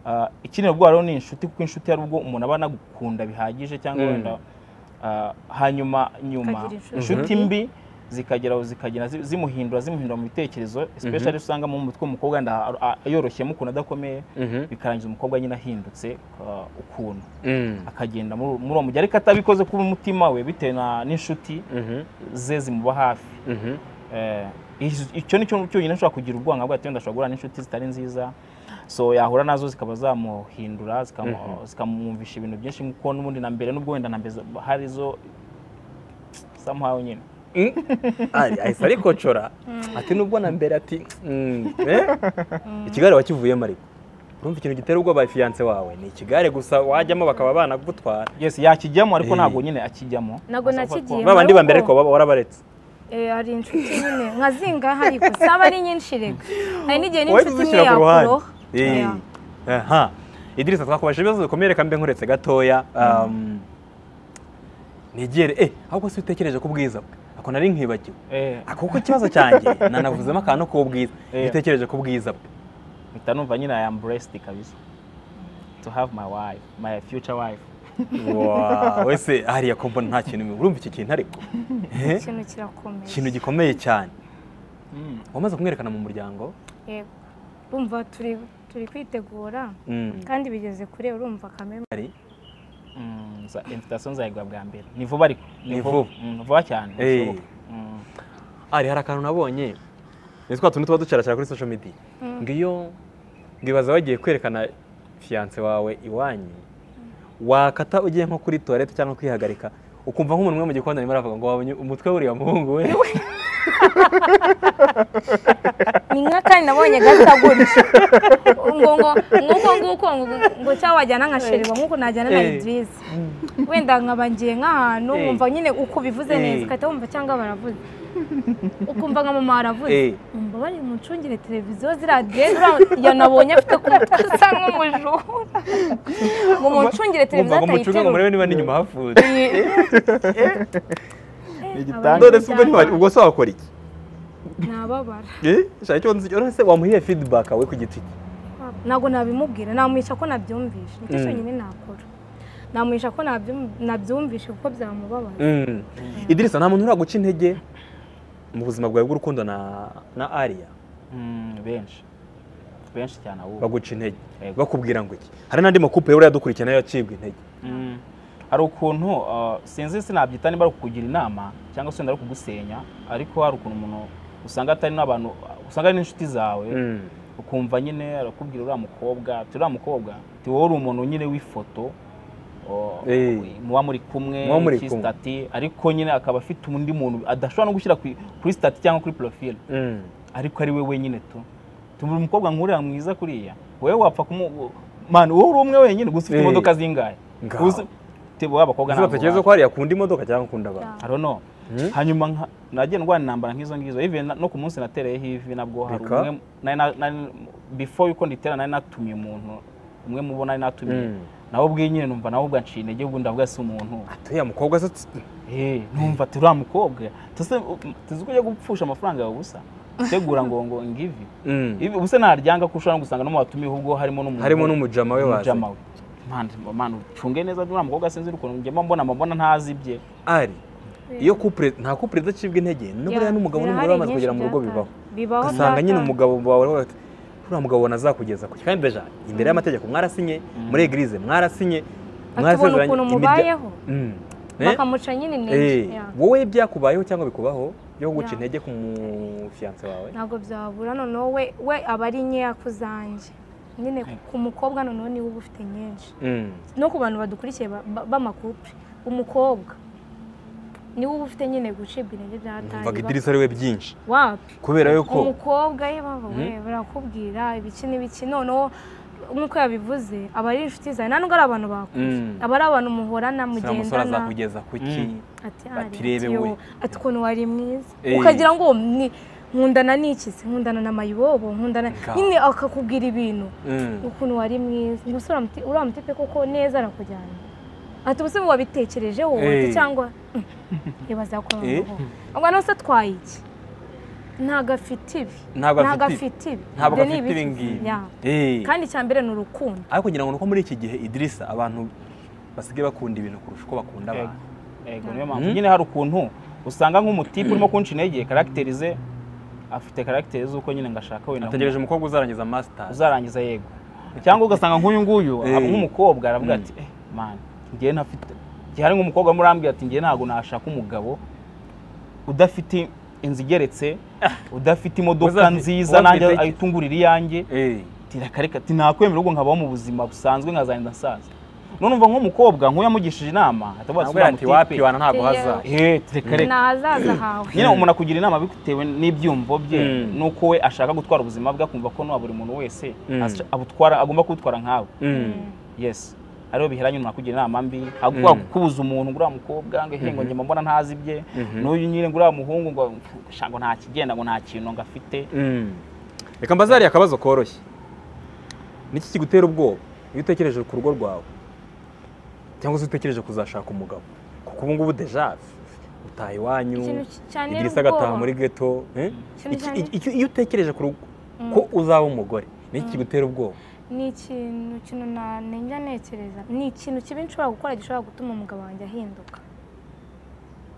Ah, ikinera ubwo rero ni inshuti kuko inshuti hari ubwo umuntu aba anagukunda bihagije cyangwa Mm. wenda ah, hanyuma nyuma Akagira inshuti. inshuti mbi zikageraho zikagenda zi- zimuhindura zimuhindura mu bitekerezo especially usanga mu mutwe w'umukobwa wenda a- a- yoroshyemo ukuntu adakomeye Mhm. bikarangiza umukobwa nyine ahindutse ah, ukuntu Mm. akagenda muri muri uwo mujyi ariko atabikoze kuba umutima we bitewe na- n'inshuti Mhm. ze zimuba hafi Mhm. Eh, icyo- icyo ni cyo cyonyine ashobora kugira ubwanga bwa wenda ashobora guhura n'inshuti zitari nziza so yahura nazo zikaba zamuhindura zikamu- zikamwumvisha ibintu byinshi nk'uko n'ubundi na mbere n'ubwo wenda na mbere za- hari zo somehow nyine Ari- ahise arikocora ati nubwo na mbere ati mm, eh? ikigare wakivuyemo ariko urumva ikintu gitera ubwoba fiyanse wawe ni ikigare gusa wajyamo bakaba banagutwara yes yakijyamo ariko Eh. ntabwo nyine akijyamo Ntabwo Ashobora kuba- nakijyemo. ba bandi ba mbere ariko baba warabaretse Eh, hari inshuti nyine nka zinga hari gusa aba ari nyinshi rega hari wowe n'igihe n'inshuti imwe tuzishyira ku ruhande yakuroha Eh, Yeah. aha idirisa twakubajije ibibazo bikomeye reka mbe nkuretse gatoya Um, negere eh ahubwo si utekereje ku bwiza bwe ako nari nkibagiwe Eh, ako kuko ikibazo cyanjye nanavuzemo akantu k'ubwiza Eh. ntitekereje ku bwiza bwe mpita numva nyine i am blessed kabisa to have my wife my future wife Wow, wese hariya kombo nta kintu urumva iki kintu ariko Eh, ikintu kirakomeye ikintu gikomeye cyane Mm. wamaze kumwerekana mu muryango Yego. urumva turi turi kwitegura Mm. kandi bigeze kure urumva kameme Ari? Mm, za- invitation nzayigura bwa mbere ni vuba ariko Ni vuba. Mm, vuba cyane Eh. bishoboka. Mm. ari hari akantu nabonye ni twa tuntu tuba ducaracara kuri social media ngo iyo ngibaza wagiye kwerekana fiyanse wawe iwanyu wakata ugiye nko kuri toilette cyangwa kwihagarika ukumva nk'umuntu umwe mu gikoni arimo aravuga ngo wabonye umutwe w'uriya muhungu we ni nka kandi nabonye gasa gutya ngo ngo nguko nguko ngo ngo cyangwa wajyana nka sheri nk'uko najyana na Eh. idirisi wenda nkaba ngiye nk'ahantu Eh. nkumva nyine uko bivuze Eh. neza ugahita wumva cyangwa baravuze ukumva nka mama waravuze Eh. umva bari mucungire televiziyo ziriya diresi yanabonye afite ku mutwe asa nk'umujura ngo mucungire televiziyo Mwumva ngo mucunge ngo murebe atayiterura niba n'inyuma hafunze igitanda. none se ubwo ntiwari- ubwo se wakora iki nababara Eh, shaka icyo nzi urese wamuhiye feedback we ku giti cye ntabwo nabimubwira namwisha ko nabyumvishe nicyo Mm. cyonyine nakora namwisha ko nabyum- nabyumvishe kuko byamubabaza Mm. idirisa nta muntu uraguca intege mu buzima bwawe bw'urukundo na na ariya Mm, benshi benshi cyane ahubwo baguca intege Yego. bakubwira ngo iki hari n'andi makupe yari yadukurikiye nayo yacibwa intege Mm. hari ukuntu uh, sinzi sinabyita niba ari ukukugira inama cyangwa se wenda ari ukugusenya ariko hari ukuntu umuntu usanga atari n'abantu usanga ari n'inshuti zawe Mm. ukumva nyine arakubwira uriya mukobwa ati uriya mukobwa ati wowe uri umuntu nyine w'ifoto o- Eh. muba muri kumwe Muba muri iki kumwe. stati ariko nyine akaba afite undi muntu adashobora no gushyira ku- kuri stati cyangwa kuri profile Mm. ariko ari we wenyine tu tumuri umukobwa nk'uriya mwiza kuriya wowe wapfa kumu mani wowe uri umwe wenyine gusa ufite Eh. imodoka zingahe Ngaho. Uzi- tebo abakobwa Ese batekereza ko hariya akunda imodoka cyangwa akunda abantu I don't know. Hmm? hanyuma nka- nagiye ndwara intambara nk'izo ngizo even na- no ku munsi natereyeho ivi nabwo hari Reka. umwe nari na- nari- before yuko nditera nari natumiye umuntu umwe mubo nari natumiye Mm. nawe ubwe nyine numva nawe ubwo anciye intege ubwo ndavuga si umuntu uriya mukobwa se tsi- Eh, numva ati uriya mukobwa tuzi ko ujya gupfusha amafaranga yawe ubusa tegura ngo ngo ngivi Mm. Ibi ubuse ntaryanga ko ushobora no gusanga no mu batumiye ubwo harimo n'umuntu harimo n'umujama we waza umujama we man man ucunge neza uriya mukobwa sinzi ukuntu ngema mbona amabona ntazibye ari iyo kupure nta kupure idacibwa intege n'uburiya n'umugabo n'umugore bamaze kugera mu rugo bibaho bibaho ugasanga nyine byataye. umugabo wawe aravuga ati uriya mugabo wanazakugeza ku kandi deja imbere y'amategeko mwarasinye muri egirize mwarasinye akabona mwarasezeranye, ukuntu imirya- mubayeho Mm. Eh? bakamuca nyine Eh, intege Yeah. wowe byakubayeho cyangwa bikubaho byo guca Yeah. intege ku mufiyanse wawe ntabwo byabura noneho we we aba ari nkeya ku zanjye nyine ku mukobwa noneho niwe uba ufite nyinshi Mm. no ku bantu badukurikiye ba- ba- b'amakupure umukobwa niwe uba ufite nyine gucibwa intege numvaga byatari idirisa ari we byinshi wapi kubera yuko umukobwa ye baba we barakubwira ibiki n'ibiki noneho nk'uko yabivuze aba ari inshuti zawe nta nubwo ari abantu bakure Mm. aba ari abantu muhorana uriya musore mugendana azakugeza ku ki Mm. ati Ati, "Ari, rebe ati, we." yo, ati ukuntu wari mwiza Eh. ukagira ngo ni nkundana n'ikizi nkundana na mayibobo nkundana Nga. nyine akakubwira ibintu Mm. ukuntu wari mwiza umusore uramuti- uramutipe koko neza arakujyana ati ubuse wabitekereje wowe Eh. ati cyangwa "Mm, ibaza ko Eh. abaho ahubwo nawe se atwaye iki ntabwo afite ibi Ntabwo afite ibi. afite ibi ntabwo Ibyo ni gafite ibi ibiki? ngibi Ya. Eh. kandi icya mbere ni urukundo ariko ngira ngo ni uko muri iki gihe idirisa abantu basigaye bakunda ibintu kurusha uko bakunda abantu Ego, niyo mpamvu Mm. nyine hari ukuntu usanga nk'umutipe urimo kunca intege karagiteri afite karagiteri z'uko nyine ngashaka wenda ategereje umukobwa uzarangiza masitazi uzarangiza yego cyangwa ugasanga nk'uyu nguyu Eh. nk'umukobwa aravuga Mm. ati eh mani ngewe ntafite igihe hari nk'umukobwa urimo urambwira ati ngewe ntabwo nashaka umugabo udafite inzu igeretse udafite imodoka Uzafi- nziza uwafite nanjye iki? ayitungurira iyanjye Eh. tirakareka ati nakwemera ubwo nkabaho mu buzima busanzwe nkazarinda nsaza none umva nk'umukobwa nk'uyu yamugishije inama atavuga ntabwo yari ati wapi wana ntabwo haza eh tireka reka ni ahazaza hawe nyine umuntu akugira inama bitewe n'ibyiyumvo bye Mm. n'uko we ashaka gutwara ubuzima bwe akumva ko nuwa buri muntu wese Mm. asha- abutwara agomba kubutwara nkawe Mm. yes ariho biheranye umuntu akugira inama mbi Mm. agomba kubuza umuntu ngo uriya mukobwa ngo ehe ngo Mhm. njye mbona ntazi ibye Mhm. n'uyu nyine ngo uriya muhungu ngo sha ngo nta kigenda ngo nta kintu ngo afite Mm. reka mbazariye akabazo koroshye niki kigutera ubwoba iyo utekereje ku rugo rwawe cyangwa se utekereje kuzashaka umugabo kuko ubu ngubu deja utaha iwanyu ikintu cyane idirisa agataha muri geto eh? Ikintu Iki- cyane- iki- icyo- iyo utekereje ku rugo ko uzaba umugore niki kigutera ubwoba ni ikintu kintu nanenga ntekereza ni ikintu kibi nshobora gukora gishobora gutuma umugabo wanjye ahinduka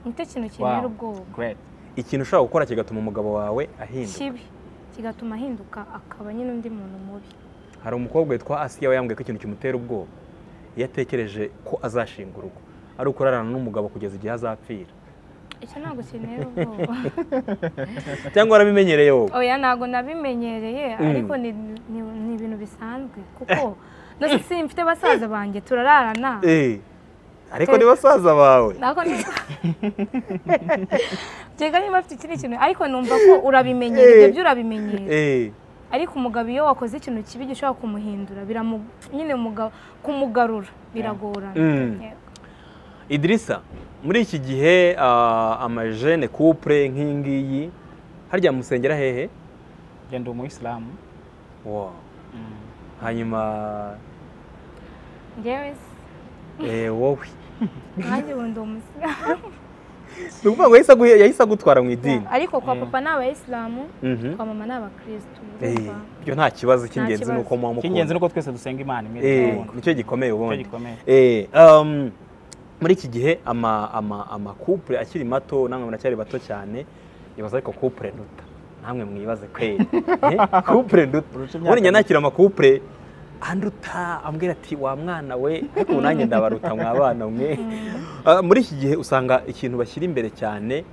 nicyo kintu Wow, kintera ubwoba great. ikintu ushobora gukora kigatuma umugabo wawe ahinduka kibi kigatuma ahinduka akaba nyine undi muntu mubi hari umukobwa witwa asiya we yambwiye ko ikintu kimutera ubwoba iyo atekereje ko azashinga urugo ari ukurarana n'umugabo kugeza igihe azapfira icyo ntabwo kintera ubwoba cyangwa warabimenyereye wowe oya ntabwo nabimenyereye ariko ni- ni ni ibintu bisanzwe kuko nose simfite basaza banjye turararana Eh, ariko ni basaza bawe ntabwo ni- Ngenga niba afite ikindi kintu ariko numva ko urabimenyera ibyo byo urabimenyera Eh, ariko umugabo iyo wakoze ikintu kibi gishobora kumuhindura biramu nyine umugabo kumugarura biragorana Mm. Yego. idirisa muri iki gihe ah, amajene kupure nk'iyi ngiyi harya musengera hehe njye ndi umuyisilamu Wow. hanyuma njyewe se eh, wowe nanjye ubu ndi umusilamu ni ukuvuga ngo yahise agu- yahise agutwara mu idini ariko kwa papa ni abayisilamu Mhm. kwa mama ni abakirisitu Eh, urumva ibyo nta kibazo cy'ingenzi ni kibazo. uko muba icy'ingenzi mukunda ni uko twese dusenga imana imwe Eh, tukabona. nicyo gikomeye nicyo ubundi gikomeye Eh, um, muri iki gihe ama ama amakupure akiri mato namwe muracyari bato cyane ibaza ariko kupure nduta namwe mwibaze kweri Eh, kupure nduta Urusha imyaka ubundi njya nakira amakupure anduta ambwira ati wa mwana we ariko ubu nanjye ndabaruta mwa bana mwe Ah, muri iki gihe usanga ikintu bashyira imbere cyane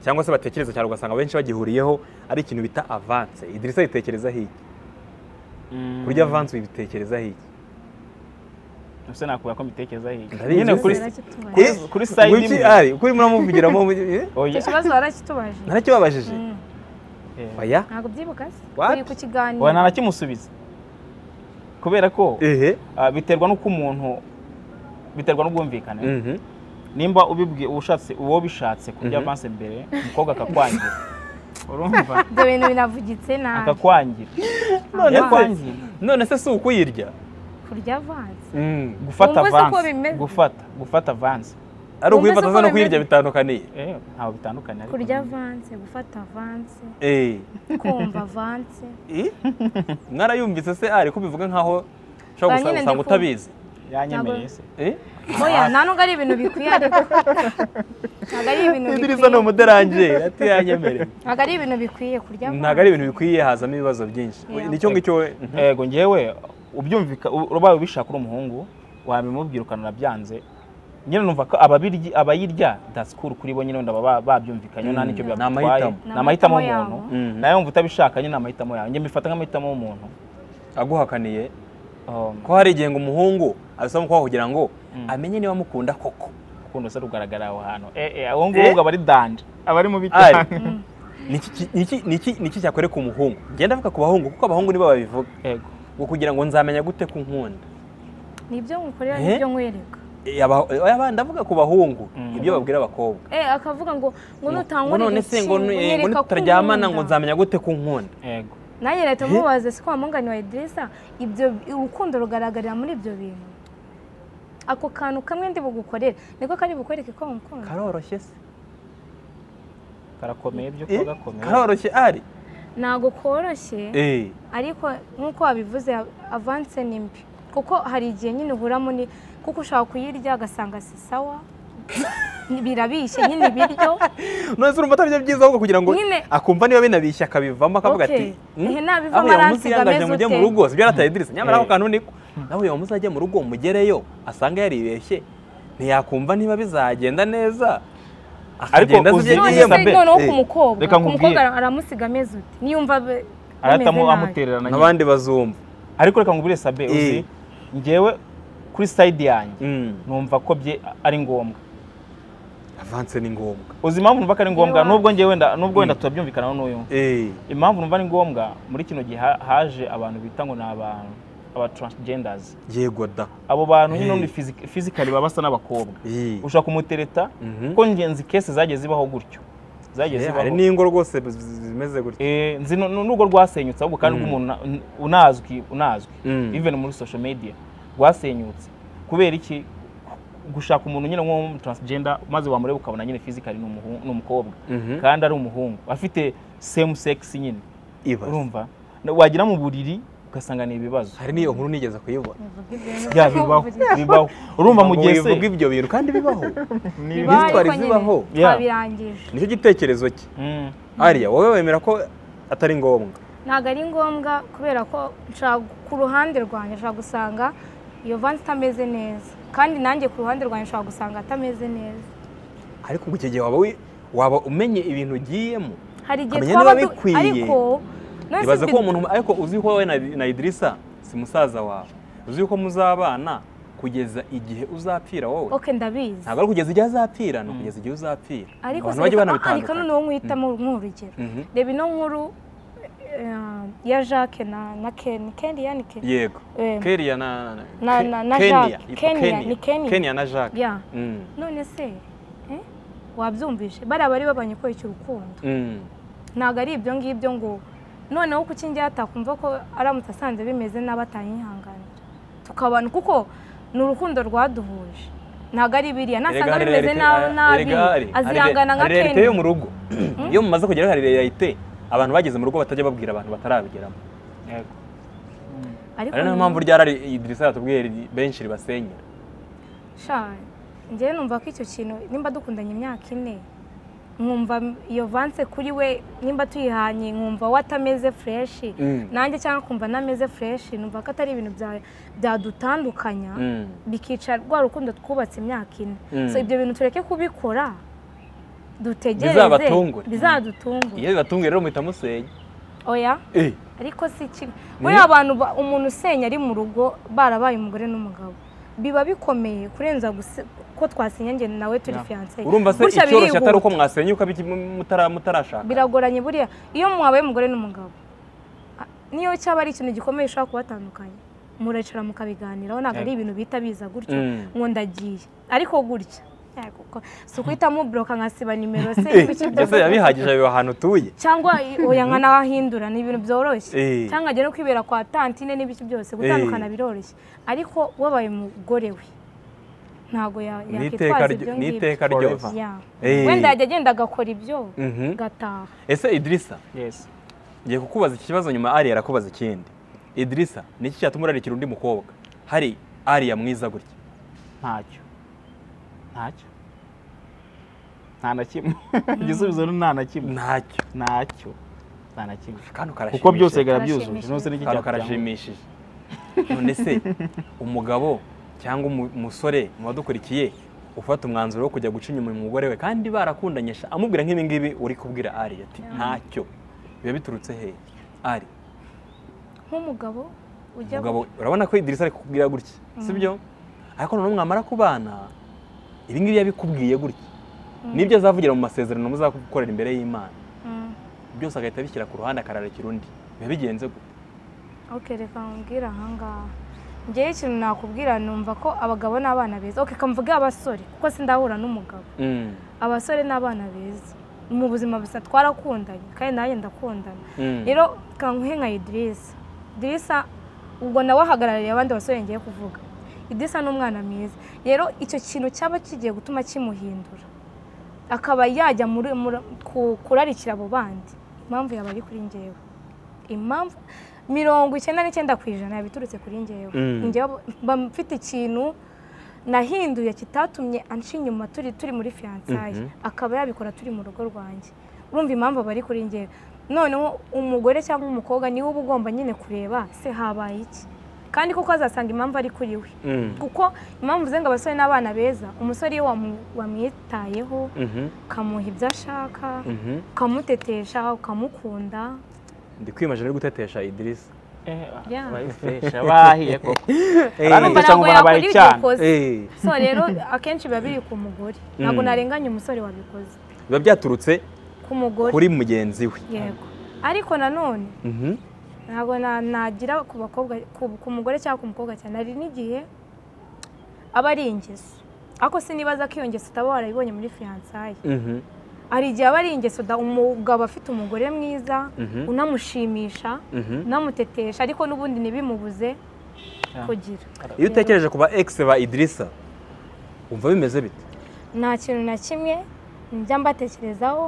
cyangwa se batekereza cyane ugasanga benshi bagihuriyeho ari ikintu bita avance idirisa yitekereza hiki Mm. kurya avance uyibitekereza hiki Ubuse nakubwira ko mbitekereza hirya. Ndabizi. Nyine kuri Ndabizi. kuri tubaje kuri side Wiki imwe. ari kuri muramuvugiramo eh? Oya. icyo kibazo warakitubaje narakibabajije Mm. Eh. oya ntabwo byibuka se What? turi ku kiganiro Oya ntanakimusubiza. Kubera ko ehe ah, biterwa n'uko umuntu biterwa n'ubwumvikane. mhm Nimba ubibwiye ushatse uwo bishatse kurya Mhm. avance mbere, umukobwa akakwangira. Urumva? ibyo bintu biravugitse nabi Akakwangira. None se- Yakwangira. none se si ukuyirya kurya avanze Gufata Wumva se uko avance. bimeze? Gufata, gufata avance. ari Wumva se ukuyifata uko no bimeze? kuyirya bitandukaniye Eh, ntabwo bitandukanye ariko. kurya avanse gufata avanse Eh. kumva avanse Eh? mwarayumvise se ari kubivuga nkaho ushobora Ba nyine gusa- usanga ndikumva. utabizi Yanyemeye se. Eh? oya nta nubwo ari ibintu bikwiye ariko ntabwo ari ibintu Idrisa ni bikwiye umuderange ati yanyemereye ntabwo ari ibintu bikwiye kurya avanse ntabwo ari ibintu bikwiye hazamo ibibazo byinshi Yeah. nicyo ngicyo we mhm. Ego ngewe ubyumvika ubaye ubishaka uri umuhungu wabimubwirukana urabyanze nyine numva ko ababiryi abayirya dasikuru kuri bo nyine wenda baba babyumvikanye Mm. nta nicyo Ni byabatwaye amahitamo. ni amahitamo Ni amahitamo y'umuntu yabo. Mm. nawe wumva utabishaka nyine ni amahitamo yawe njye mbifata nk'amahitamo y'umuntu aguhakaniye Um, ko hari igihe ngo umuhungu abisaba umukobwa kugira ngo amenye niba amukunda koko ukuntu se rugaragara aho hantu Eh, eh, uwo nguwo aba ari danje aba ari mubi cyane ari Niki- niki- niki- niki cyakwereka umuhungu ngenda avuga ku bahungu kuko abahungu nibo babivuga Ego. ngo kugira ngo nzamenya gute ko unkunda ni ibyo ngukorera Eh? n'ibyo nkwereka yaba- yaba- ndavuga ku bahungu ibyo babwira abakobwa eh akavuga ngo ngo ngo nutankurira none se ngo nu- eh, ngo nitutaryamana ngo nzamenya gute ko unkunda yego nanjye leta mubaze si ko wamugani wa Idrissa ibyo urukundo rugaragarira muri ibyo bintu ako kantu kamwe ndi bugukorere niko kari bukwereke ko wamukunda karoroshye se karakomeye byo Eh, kuba gakomeye karoroshye ari ntabwo koroshye Eh, ariko nk'uko wabivuze avanse ni mbi kuko hari igihe nyine uhuramo ni kuko ushobora kuyirya ugasanga si sawa birabishye nyine ibiryo none se urumva atari byo byiza ahubwo kugira ngo Nyine- akumva niba binabishye akabivamo akavuga Okay. ati "Hmm, Ehe, nabivamo aho yamuzi aransiga yangaje ameze mujye ute?" mu rugo sibyo yarataye idirisa nyamara Eh. ako kantu niko nawe yamuzi ajya mu rugo mugereyo asanga yaribeshye ntiyakumva niba bizagenda neza akagenda uzi- azi None ibyo none agiyemo. se Elizabeth, noneho Eh, ku mukobwa reka ku nkubwire. mukobwa ara- aramusiga ameze ute niyumva be- bameze aratamu nabi. amutererana nyine n'abandi bazumva ariko reka nkubwire sabe Eh. uzi ngewe kuri side yanjye Mm. numva ko bye ari ngombwa avanse ni ngombwa uzi impamvu numva ko ari ngombwa Ewa. nubwo ngewe wenda nubwo wenda turabyumvikanaho n'uyu Eh, impamvu numva ari ngombwa muri kino gihe ha- haje abantu bita ngo ni abantu aba transgenders yego da abo bantu nyine Eh. ubundi physi- physically baba basa n'abakobwa Eh. ushobora kumutereta Mhm. kuko ngenzi kese zagiye zibaho gutyo zagiye Eh, hari zibaho n'ingo rwose z- z- zimeze gutya Eh, nzi nu- nu- n'ubwo rwasenyutse ahubwo kandi Mm. rw'umuntu na- n- unazwi unazwi Mm. even muri social media rwasenyutse kubera iki gushaka umuntu nyine nk'uwo transgender maze wamureba ukabona nyine physically ni umuhu- ni umukobwa Mhm. kandi ari umuhungu afite same sex nyine ibaze urumva Na- wagira mu buriri ugasanga ni ibibazo hari n'iyo nkuru nigeze kuyibona Bivuga ibintu Ya, bibaho bibaho urumva mu gihe bivuga se ibyo bintu kandi bibaho Bibaho, ariko Imyitwarire nyine zibaho. Yeah. twabirangije nicyo gitekerezo cye Mm. ariya wowe wemera ko atari ngombwa ntabwo ari ngombwa kubera ko nshaka ku ruhande rwanjye nshaka gusanga iyo vansi itameze neza kandi nanjye ku ruhande rwanjye nshaka gusanga atameze neza ariko ngo icyo gihe waba wi- waba umenye ibintu ugiyemo hari igihe Ukamenya twaba niba du- bikwiye. ariko none se ibaze ko bi- uwo muntu ariko uzi ko wowe na, na idirisa si musaza wawe uzi ko muzabana kugeza igihe uzapfira wowe ok ndabizi ntabwo ari kugeza igihe azapfira ni ukugeza igihe uzapfira ariko abantu se bajya reka- ah, ah, reka banabitandukanya none uwo mwitamo nk'urugero Mhm. reba ino nkuru eh, ya jacques na na ken ken yani ken yego Eh, keriya na na- Ke- na- na Kenya. Jacques. Kenya, ni Kenya. Kenya na jacques Yeah. Mm. none se eh, wabyumvise bariya bari babanye kubera urukundo Mm. ntabwo ari ibyo ngibyo ngo noneho kuki njyewe atakumva ko aramutse asanze bimeze nabi atanyihanganira tukabana kuko ni urukundo rwaduhuje ntabwo ari biriya nasanga Erega bimeze hari nabi realite- nabi erega hari- azihangana nka hari realite yo kenya mu rugo iyo mumaze kugeraho hari realite abantu bageze mu rugo batajya babwira abantu batarabigeramo Yego. ariko ari nayo mpamvu ryarari idirisa yatubwiye ri- benshi ribasenyera sha njyewe numva ko icyo kintu nimba dukundanye imyaka ine nkumva iyo vanse kuri we nimba tuyihanye nkumva we atameze fureshi Mm. nanjye cyangwa nkumva anameze fureshi numva ko atari ibintu bya- byadutandukanya Mm. bikica rwa rukundo twubatse imyaka ine Mm. so ibyo bintu tureke kubikora dutegereze Bizabatungure. bizadutungure iyo bibatunguye rero muhita musenya oya Eh, ariko si kimwe buriya abantu ba- umuntu usenya ari mu rugo barabaye umugore n'umugabo biba bikomeye kurenza gusi- ko twasinya njye nawe turi fiyanse urumva se Gutya icyoroshye atari uko birihuta. mwasenya uko biki- mu- mutara- mutarashaka biragoranye buriya iyo mwabaye umugore n'umugabo a- niyo cyaba ari ikintu gikomeye ushobora kubatandukanya muracara mukabiganiraho ntabwo ari ibintu bita biza gutyo Mm. ngo ndagiye ariko gutya Eh, kuko si ukuhitamo buroka nkasiba nimero se Eh, kuki mbese biba bihagije biba ahantu utuye cyangwa oya nka n'ahahindura ni ibintu byoroshye Eh. cyangwa ajya no kwibera kwa tantine n'ibiki byose gutandukana biroroshye ariko wabaye umugore we ntabwo ya- Ni yakwitwaza iteka ryo- ibyo ni ngibyo iteka ryose Forever. Yeah. Eh. wenda yajya agenda agakora ibyo Mhm. gataha ese idirisa Yes. ngiye kukubaza iki kibazo nyuma ariya arakubaza ikindi idirisa ni iki cyatuma urarikira undi mukobwa hari ariya mwiza gutya ntacyo ntacyo nta na kimwe igisubizo ni nta na kimwe ntacyo ntacyo nta na kimwe kantu karashimishije kuko byose bigaragara byuzuje Karashimishije. nose n'iki kantu cyakujyamo. karashimishije none se umugabo cyangwa umu- umusore mu badukurikiye ufata umwanzuro wo kujya guca inyuma umugore we kandi barakundanye sha, amubwira nk'ibi ngibi uri kubwira ari ati ntacyo biba biturutse hehe ari nk'umugabo ujya umugabo urabona ko idirisa ari kukubwira gutya sibyo ariko noneho mwamara kubana ibi ngibi yabikubwiye gutya nibyo azavugira mu masezerano muzagukorera imbere y'imana Mm. byose agahita abishyira ku ruhande akararikira undi biba bigenze gute ok reka nkubwire ahangaha ngewe ikintu nakubwira numva ko abagabo n'abana beza oke kamvuge abasore kuko sindahura n'umugabo Mm. abasore n'abana beza mu buzima gusa twarakundanye kandi nanjye ndakundana Mm. rero kanguhe nka idirisa idirisa ubwo nawe ahagarariye abandi basore ngiye kuvuga idirisa ni umwana mwiza rero icyo kintu cyaba kigiye gutuma kimuhindura akaba yajya muri- muri- ku- kurarikira abo bandi impamvu yaba ari kuri ngewe impamvu mirongo icyenda n'icyenda ku ijana yaba iturutse kuri ngewe Mm. Ngewe mba mfite ikintu nahinduye kitatumye anca inyuma turi turi muri fiyansaye Mhm. akaba yabikora turi mu rugo rwanjye urumva impamvu aba ari kuri ngewe noneho umugore cyangwa umukobwa niwe uba ugomba nyine kureba se habaye iki kandi kuko azasanga impamvu ari kuri we Mm. kuko impamvu uze ngo abasore n'abana beza umusore iyo wamu- wamwitayeho Mhm. ukamuha ibyo ashaka Mhm. ukamutetesha ukamukunda ndi kwimajina ari gutetesha idirisa Yeah. bayifesha bahiye koko Urumva Arumva- Eh, Gusa ngo ntabwo yakora barabaye ibyo cyane. ukoze eh, so rero akenshi biba biri ku mugore ntabwo Mm. narenganya umusore wabikoze biba byaturutse ku mugore kuri mugenzi we yego ariko nanone Mhm. ntabwo na- nagira ku bakobwa ku ku mugore cyangwa ku mukobwa cyane hari n'igihe aba ari ingeso ariko sinibaza ko iyo ngeso utaba warayibonye muri fiyansaye Mhm. hari igihe aba ari ingeso da- umugabo afite umugore mwiza Mhm. unamushimisha Mhm. unamutetesha ariko n'ubundi ntibimubuze kugira iyo utekereje ku ba egisi ba idirisa wumva bimeze bite nta kintu na kimwe njya mbatekerezaho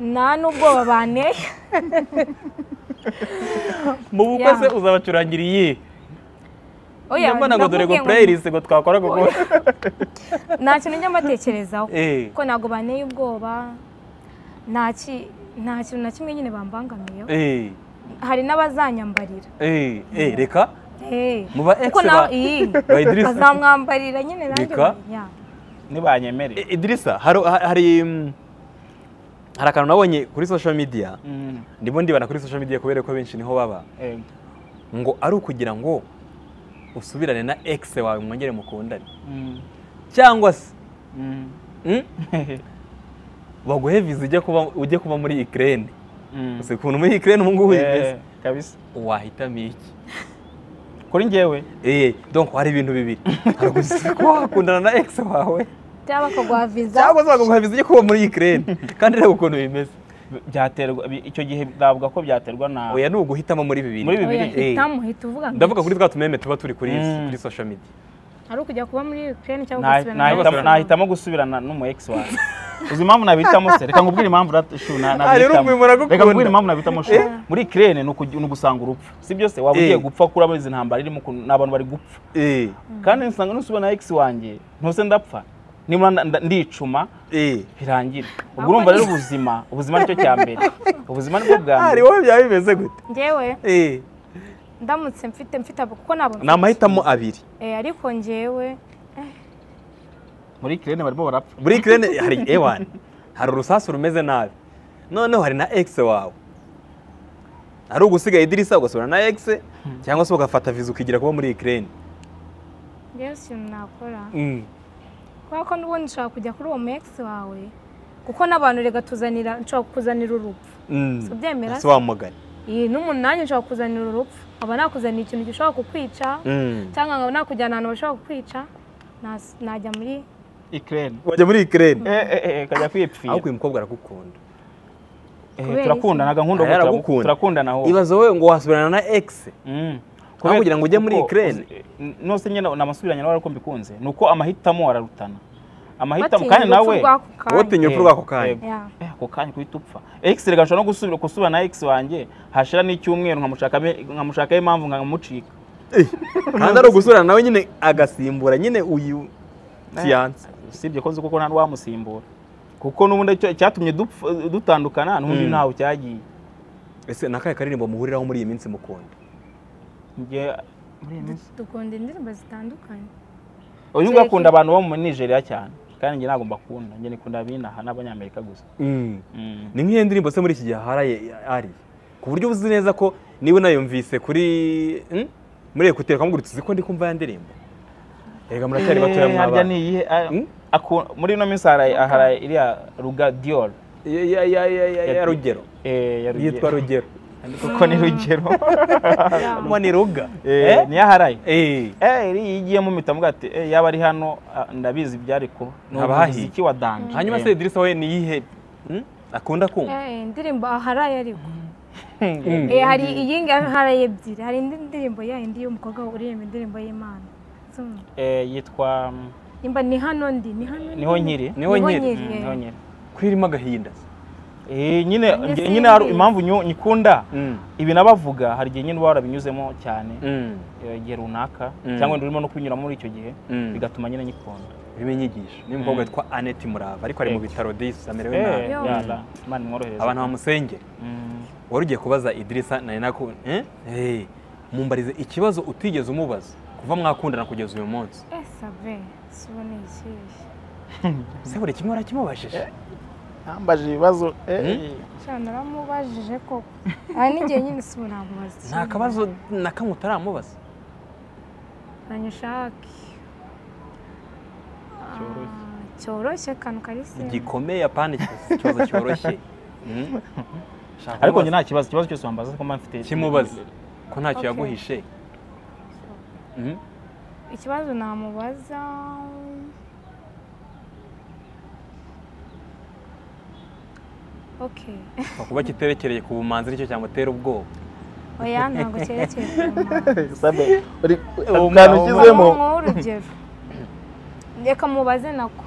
nta n'ubwoba banteye mu bukwe se Yeah. uzabacurangira iyi Oya, mbona ngo dore ndakubwiye ngo ngo- pureyilisi ngo twakora kuko nta kintu njya mbatekerezaho Eh. kuko ntabwo banteye ubwoba nta ki- nta kintu na kimwe nyine bambangamiyeho Eh, hari n'abazanyambarira eh, eh, reka Eh. Mu ba ex Kuko na- ba- iyi. ba Idrissa. bazamwambarira nyine nanjye Reka. ya. Eh, ntibanyemere idirisa hari hari mm, hari akantu nabonye kuri social media Mm, ndimo ndibana kuri social media kubera ko benshi niho baba eh, ngo ari ukugira ngo usubirane na egisi wawe mwongere mukundane mm, cyangwa se mm, mm, baguhe viza ujye kuba ujye kuba muri ikirere mm. gusa ukuntu muri ikirere ubu ngubu bimeze Eh, kabisa wahitamo iki kuri njyewe eee donc hari ibintu bibiri hari ugusa kuba wakundana na egisi wawe cyangwa bakaguha viza cyangwa se baguha viza ujye kuba muri ikirere kandi reba ukuntu bimeze bi- byaterwa bi- icyo gihe navuga ko byaterwa na oya ni uguhitamo muri bibiri Muri bibiri. Oya, Eh. hitamu, hita uvuga ngo ndavuga kuri twa tumeme tuba turi kuri Mm. kuri social media ari ukujya kuba muri Ukraine cyangwa Na- gusubirana nahitamo- n'abazungu. nahitamo gusubirana n'umu ex wawe uzi impamvu nabitamo se reka nkubwire impamvu ra- shu, na- Ah, rero nabitamo ubu muragukunda. reka nkubwire impamvu nabitamo shu. Eh. muri kirene ni ukugi- ni ugusanga urupfu si byose waba Eh. ugiye gupfa kuri abo izi ntambara irimo ukuntu ni abantu bari gupfa eee kandi nsanga nusubira na ex wanjye ntuse ndapfa nimba nda- nda- ndicuma eee birangire ubwo urumva rero ubuzima ubuzima nicyo cya mbere ubuzima nibwo bwa mbere hari wowe byaba bimeze gute njyewe eee ndamutse mfite mfite abo kuko ntabwo ni amahitamo abiri Eh, ariko njyewe muri kirene barimo barapfa muri ikirere hari ewani hari urusasu rumeze nabi noneho hari na egisi wawe ari ugusiga idirisa ugasubirana na egisi cyangwa se ugafata viza ukigira kuba muri ikirere njyewe si ikintu nakora kubera ko n'ubundi nshobora kujya kuri uwo mekisi wawe kuko n'abantu reka tuzanira nshobora kukuzanira urupfu Tubyemera si wamugani iyi n'umunani nshobora kukuzanira urupfu nkaba nakuzanira ikintu gishobora kukwica Mm. cyangwa nkaba nakujyana ahantu bashobora kukwica nas- najya muri ikirene wajya muri ikirere kajya kwipfira ariko uyu mukobwa aragukunda Eh, Kubera iki? turakundana nkunda Aya ubu aragukunda. turakundana ahubwo ibaze wowe ngo wasubirana na egisi Mm. Aho kugira ngo ujye muri kuko Ukraine? uzi- n- Nose nyine namusubiranye nawe ariko mbikunze ni uko amahitamo ararutana amahitamo batinya kandi urupfu nawe rw'ako wowe kanya utinya urupfu rw'ako kanya Eh, Yeah. eh, ako kanya kuhita upfa ex reka nshobora no gusubira gusubira na ex wanjye hashira n'icyumweru nkamushakamo- nkamushakaho impamvu nkamucika kandi ari ugusubirana nawe nyine agasimbura nyine uyu siyanse usibye ko nzi kuko nta n'uwamusimbura kuko n'ubundi icyo- icyatumye dupfa- dutandukana n'ubundi Mm. ntaho cyagiye ese nakahe karirimbo muhuriraho muri iyi minsi mukunda Njye- muri iyi minsi- dukunda indirimbo zitandukanye uyu nguyu akunda abantu bo mu nigeria cyane kandi njye ntabwo mbakunda njye nikunda abinaha n'abanyamerika gusa Mm. ni nk'iyo ndirimbo se muri iki gihe aharaye ari ku buryo uzi neza ko niba unayumvise kuri mm, muri ekuteri ukamuguritse uzi ko ndi kumva ya ndirimbo rega muracyari batoya Eh, harya mwabana ni iyihe? Ah, Hmm? aku- muri ino minsi haraye haraye iriya ruga dior Ya- ya- ya- ya- ya- ya rugero Eh, ya Rugero. yitwa rugero kuko ni rugero mwa ni ruga Eh, niyo aharaye Eh. Eh, iriya igiye mumita muga ati eh, yaba ari hano ah, ndabizi ibyari kuba ni Haba hahiye. umuziki wa danje hanyuma Eh, se dirisa we ni iyihe mm, akunda kumva Eh, indirimbo aharaye ariko Eh, hari iyingi aharaye ebyiri hari indi ndirimbo ya indi y'umukobwa uririmba indirimbo y'imana Zumva. eh, yitwa mm, nimba ni hano ndi ni hano ndi. niho nkiri Niho nkiri. Mm, eh. niho nkiri kwirimo agahinda Eh, nyine Njye njye- simbizi. nyine hari impamvu nyu- nyikunda Mm, ibi nabavuga hari igihe nyine uba warabinyuzemo cyane mm, eh, igihe runaka Mm. cyangwa wenda urimo no kubinyuramo muri icyo gihe Mm. bigatuma nyine nyikunda urimo inyigisho ni umukobwa witwa annette murava ariko ari mu bitaro disi amerewe Eh, nabi Yo. yala, imana imworohereze abantu bamusengera Mm. wari ugiye kubaza idirisa nari nako eh? Eh, mumbarize ikibazo utigeze umubaza kuva mwakundana kugeza uyu munsi Eh, sabe suboneye ikihe se buri kimwe warakimubajije ambaje ibibazo cyane aramubajije koko aha n'igihe nyine si ubu namubaza nta kabazo na kamwe utaramubaza nanyushake Cyoroshye. cyoroshye kantu karisi gikomeye apana ikibazo cyoroshye Mm. Shaka ariko njye kumubaza. nta kibazo ikibazo cyose wambaza ko mba mfite kimubaze ko ntacyo Okay. yaguhishe Mm. ikibazo namubaza okay Gupfa kuba kiterekereye ku bumanzi nicyo cyamutera ubwoba oya ntabwo cyerekeye kurema sabe uri umwana ushyizemo urugero reka mubaze nako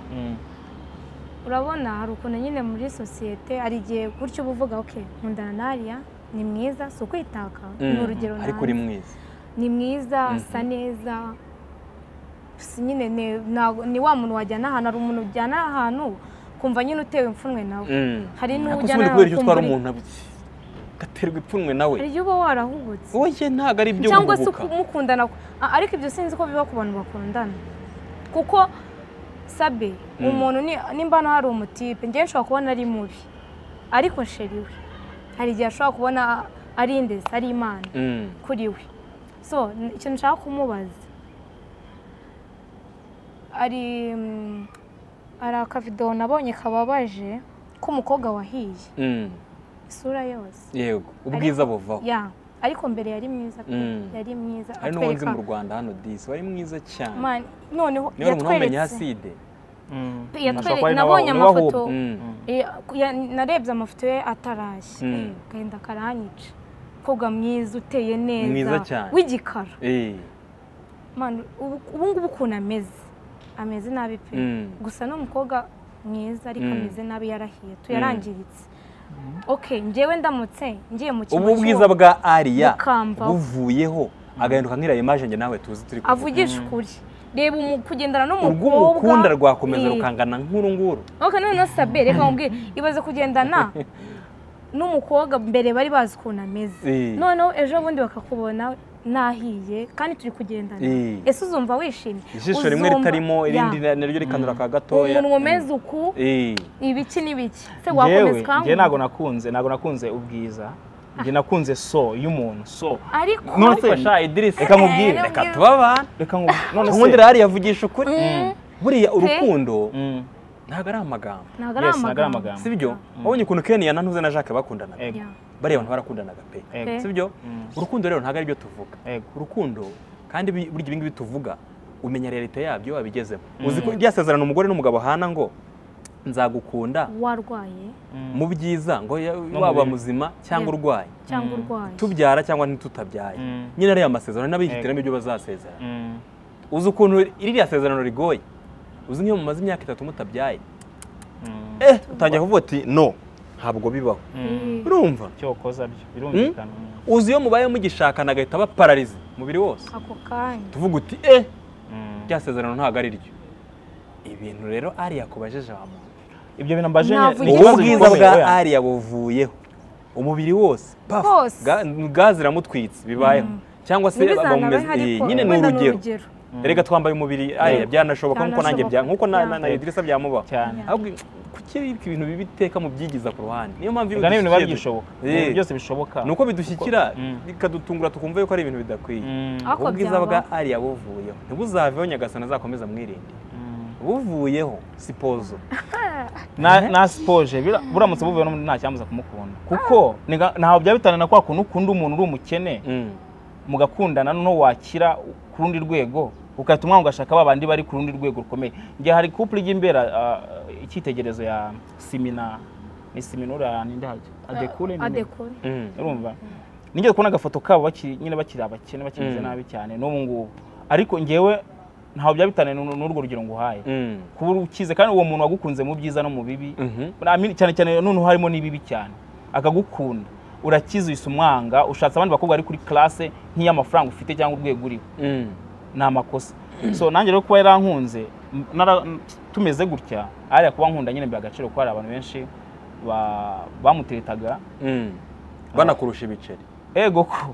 urabona hari ukuntu nyine muri sosiyete hari igihe gutyo uba uvuga okay nkundana n'ariya ni mwiza si ukwitaka ni Mm. urugero ariko nanze. uri mwiza ni mwiza asa neza si nyine ni- ntago- ni wa muntu wajyana ahantu hari umuntu ujyana ahantu ukumva nyine utewe imfunwe nawe Mm. hari Ariko n'ujya si buri nawe kubera icyo utwara ukumva uri- umuntu gaterwa ipfunwe nawe hari igihe uba warahubutse wowe ntabwo ari ibyo cyangwa se guhubuka. mukundana a- ariko ibyo sinzi ko biba ku bantu bakundana kuko sabe umuntu ni- nimba hano hari umutipe njyewe nshobora kubona ari mubi ariko sheri we hari igihe ashobora kubona ari indezi ari imana Mm. kuri we so n- ikintu nshaka kumubaza ari mm, hari akavidewo nabonye kababaje k'umukobwa wahiye Mm. isura yose yego ubwiza buvaho ya ariko mbere yari mwiza pe Mm. yari mwiza hari n'uwo nzi atwereka- mu rwanda hano disi wari mwiza cyane Man, noneho niba umuntu wamenye yatweretse aside nabonye amafoto Mm. Eh, ku- ya- narebye amafoto ye atarashya Mm. Eh, agahinda karanyica umukobwa mwiza uteye neza Mwiza cyane. w'igikara Eh. Man, ubu ubu ngubu ukuntu ameze ameze nabi pe Mm. gusa ni umukobwa mwiza ariko Mm. ameze nabi yarahiye tuyarangiritse okay njyewe ndamutse ngiye mu ubu cyumba bwiza bwa ariya Bukamba. buvuyeho agahinduka nk'iriya imaje njye nawe tuzi turi kuvuga. avugisha ukuri reba umu- kugendana urw'umukunda rwakomeza Eh. rukangana nk'uru nguru Ok noneho sabe reka nkubwire ibaze kugendana n'umukobwa mbere bari bazi ukuntu ameze Eh. noneho ejo bundi bakakubona nahiye kandi turi kugendana Eh. ese uzumva wishimye ijisho rimwe Uzumva- ritarimo irindi Ya. naryo rikanura ka gatoya umunwa umeze uku Eh. ibiki n'ibiki se wakomeza njyewe njye ntabwo ukanguka nakunze ntabwo nakunze ubwiza njye nakunze so y'umuntu so ariko None se- Fasha Idris Reka nkubwire. reka tuba abantu reka ngo none ubundi se rari yavugisha ukuri buriya urukundo Mm, ntabwo ari amagambo ntabwo yes, ntabwo ari amagambo amagambo si byo wabonye ukuntu Ken yananuze na Jacques bakundanaga Ego, Ya. bariya abantu barakundanaga pe ego, si byo Mm. urukundo rero ntabwo ari byo tuvuga ego. urukundo kandi bi- burya ibi ngibi tuvuga umenya realite yabyo wabigezemo uzi ko irya sezerano umugore n'umugabo bahana ngo nzagukunda warwaye mu byiza ngo ya- mu waba bibi. muzima cyangwa Yeah. urwaye cyangwa urwaye tubyara cyangwa ntitutabyaye Mm. nyine ariya masezerano n'abihitiramo ibyo bazasezera Mm, uzi ukuntu iriya sezerano rigoye uzi nk'iyo mumaze imyaka itatu mutabyaye mm, eh utangira kuvuga uti no ntabwo bibaho mm. urumva icyo wakoza byo birumvikana uzi iyo mubaye mugishakana agahita aba pararize umubiri wose ako kanya tuvuga uti eh Mm. rya sezerano ntabwo ari ryo ibintu rero ariya kubajeje wamuntu ibyo bintu mbaje ni Navugisha ibibazo ubu bwiza bikomeye, bwa oya. ariya buvuyeho umubiri wose paf, Hose. ga- gazi iramutwitse bibayeho cyangwa se bamumeze eh, nyine ni urugero erega twambaye umubiri ariya byanashoboka nkuko nanjye bya Byanashoboka. nkuko na- na na Yeah. Idrissa byamubaho cyane ahubwo kuki ibyo ibintu bibi iteka mubyigiza ku ruhande niyo mpamvu iyo reka n'ibintu biba bidushyikira- bishoboka Eh, Ibintu byose bishoboka ni uko bidushyikira Mm. bikadutungura tukumva yuko ari ibintu bidakwiye Mm, Ariko ubwiza byaba. bwa ariya buvuyeho ntibuzaveho nyagasani azakomeza mwirinde mm. buvuyeho sipozo na na sipoje bira- buramutse buvuye n'undi ntacyambuza kumukunda kuko niga- ntaho byaba bitana na kwa kuntu ukunda umuntu uri umukene Mm. mugakundana noneho wakira ku rundi rwego ugahita umwana ugashaka babandi bari ku rundi rwego rukomeye njye hari couple y'imbera ah, icyitegerezo ya simina ni siminura ninde hajya adekure nyine. adekure Mm. urumva nigeze kubona agafoto kabo bakiri nyine bakiri abakene bakimeze Mm. nabi cyane n'ubu ngubu ariko njyewe ntaho byaba bitaniye n'u- n'urwo rugero nguhaye Mm. kuba ukize kandi uwo muntu wagukunze mu byiza no mu bibi Mhm. Amini- cyane cyane noneho harimo n'ibibi cyane akagukunda urakize uhise umwanga ushatse abandi bakobwa bari kuri classe nk'iy'amafaranga ufite cyangwa urwego uriho Mm. ni amakosa so nanjye rero kuba yarankunze m- nara- m- tumeze gutya ariya kuba nkunda nyine mbiha agaciro kuko hari abantu benshi ba- bamuteretaga Mm. banakurusha ibiceri ego ko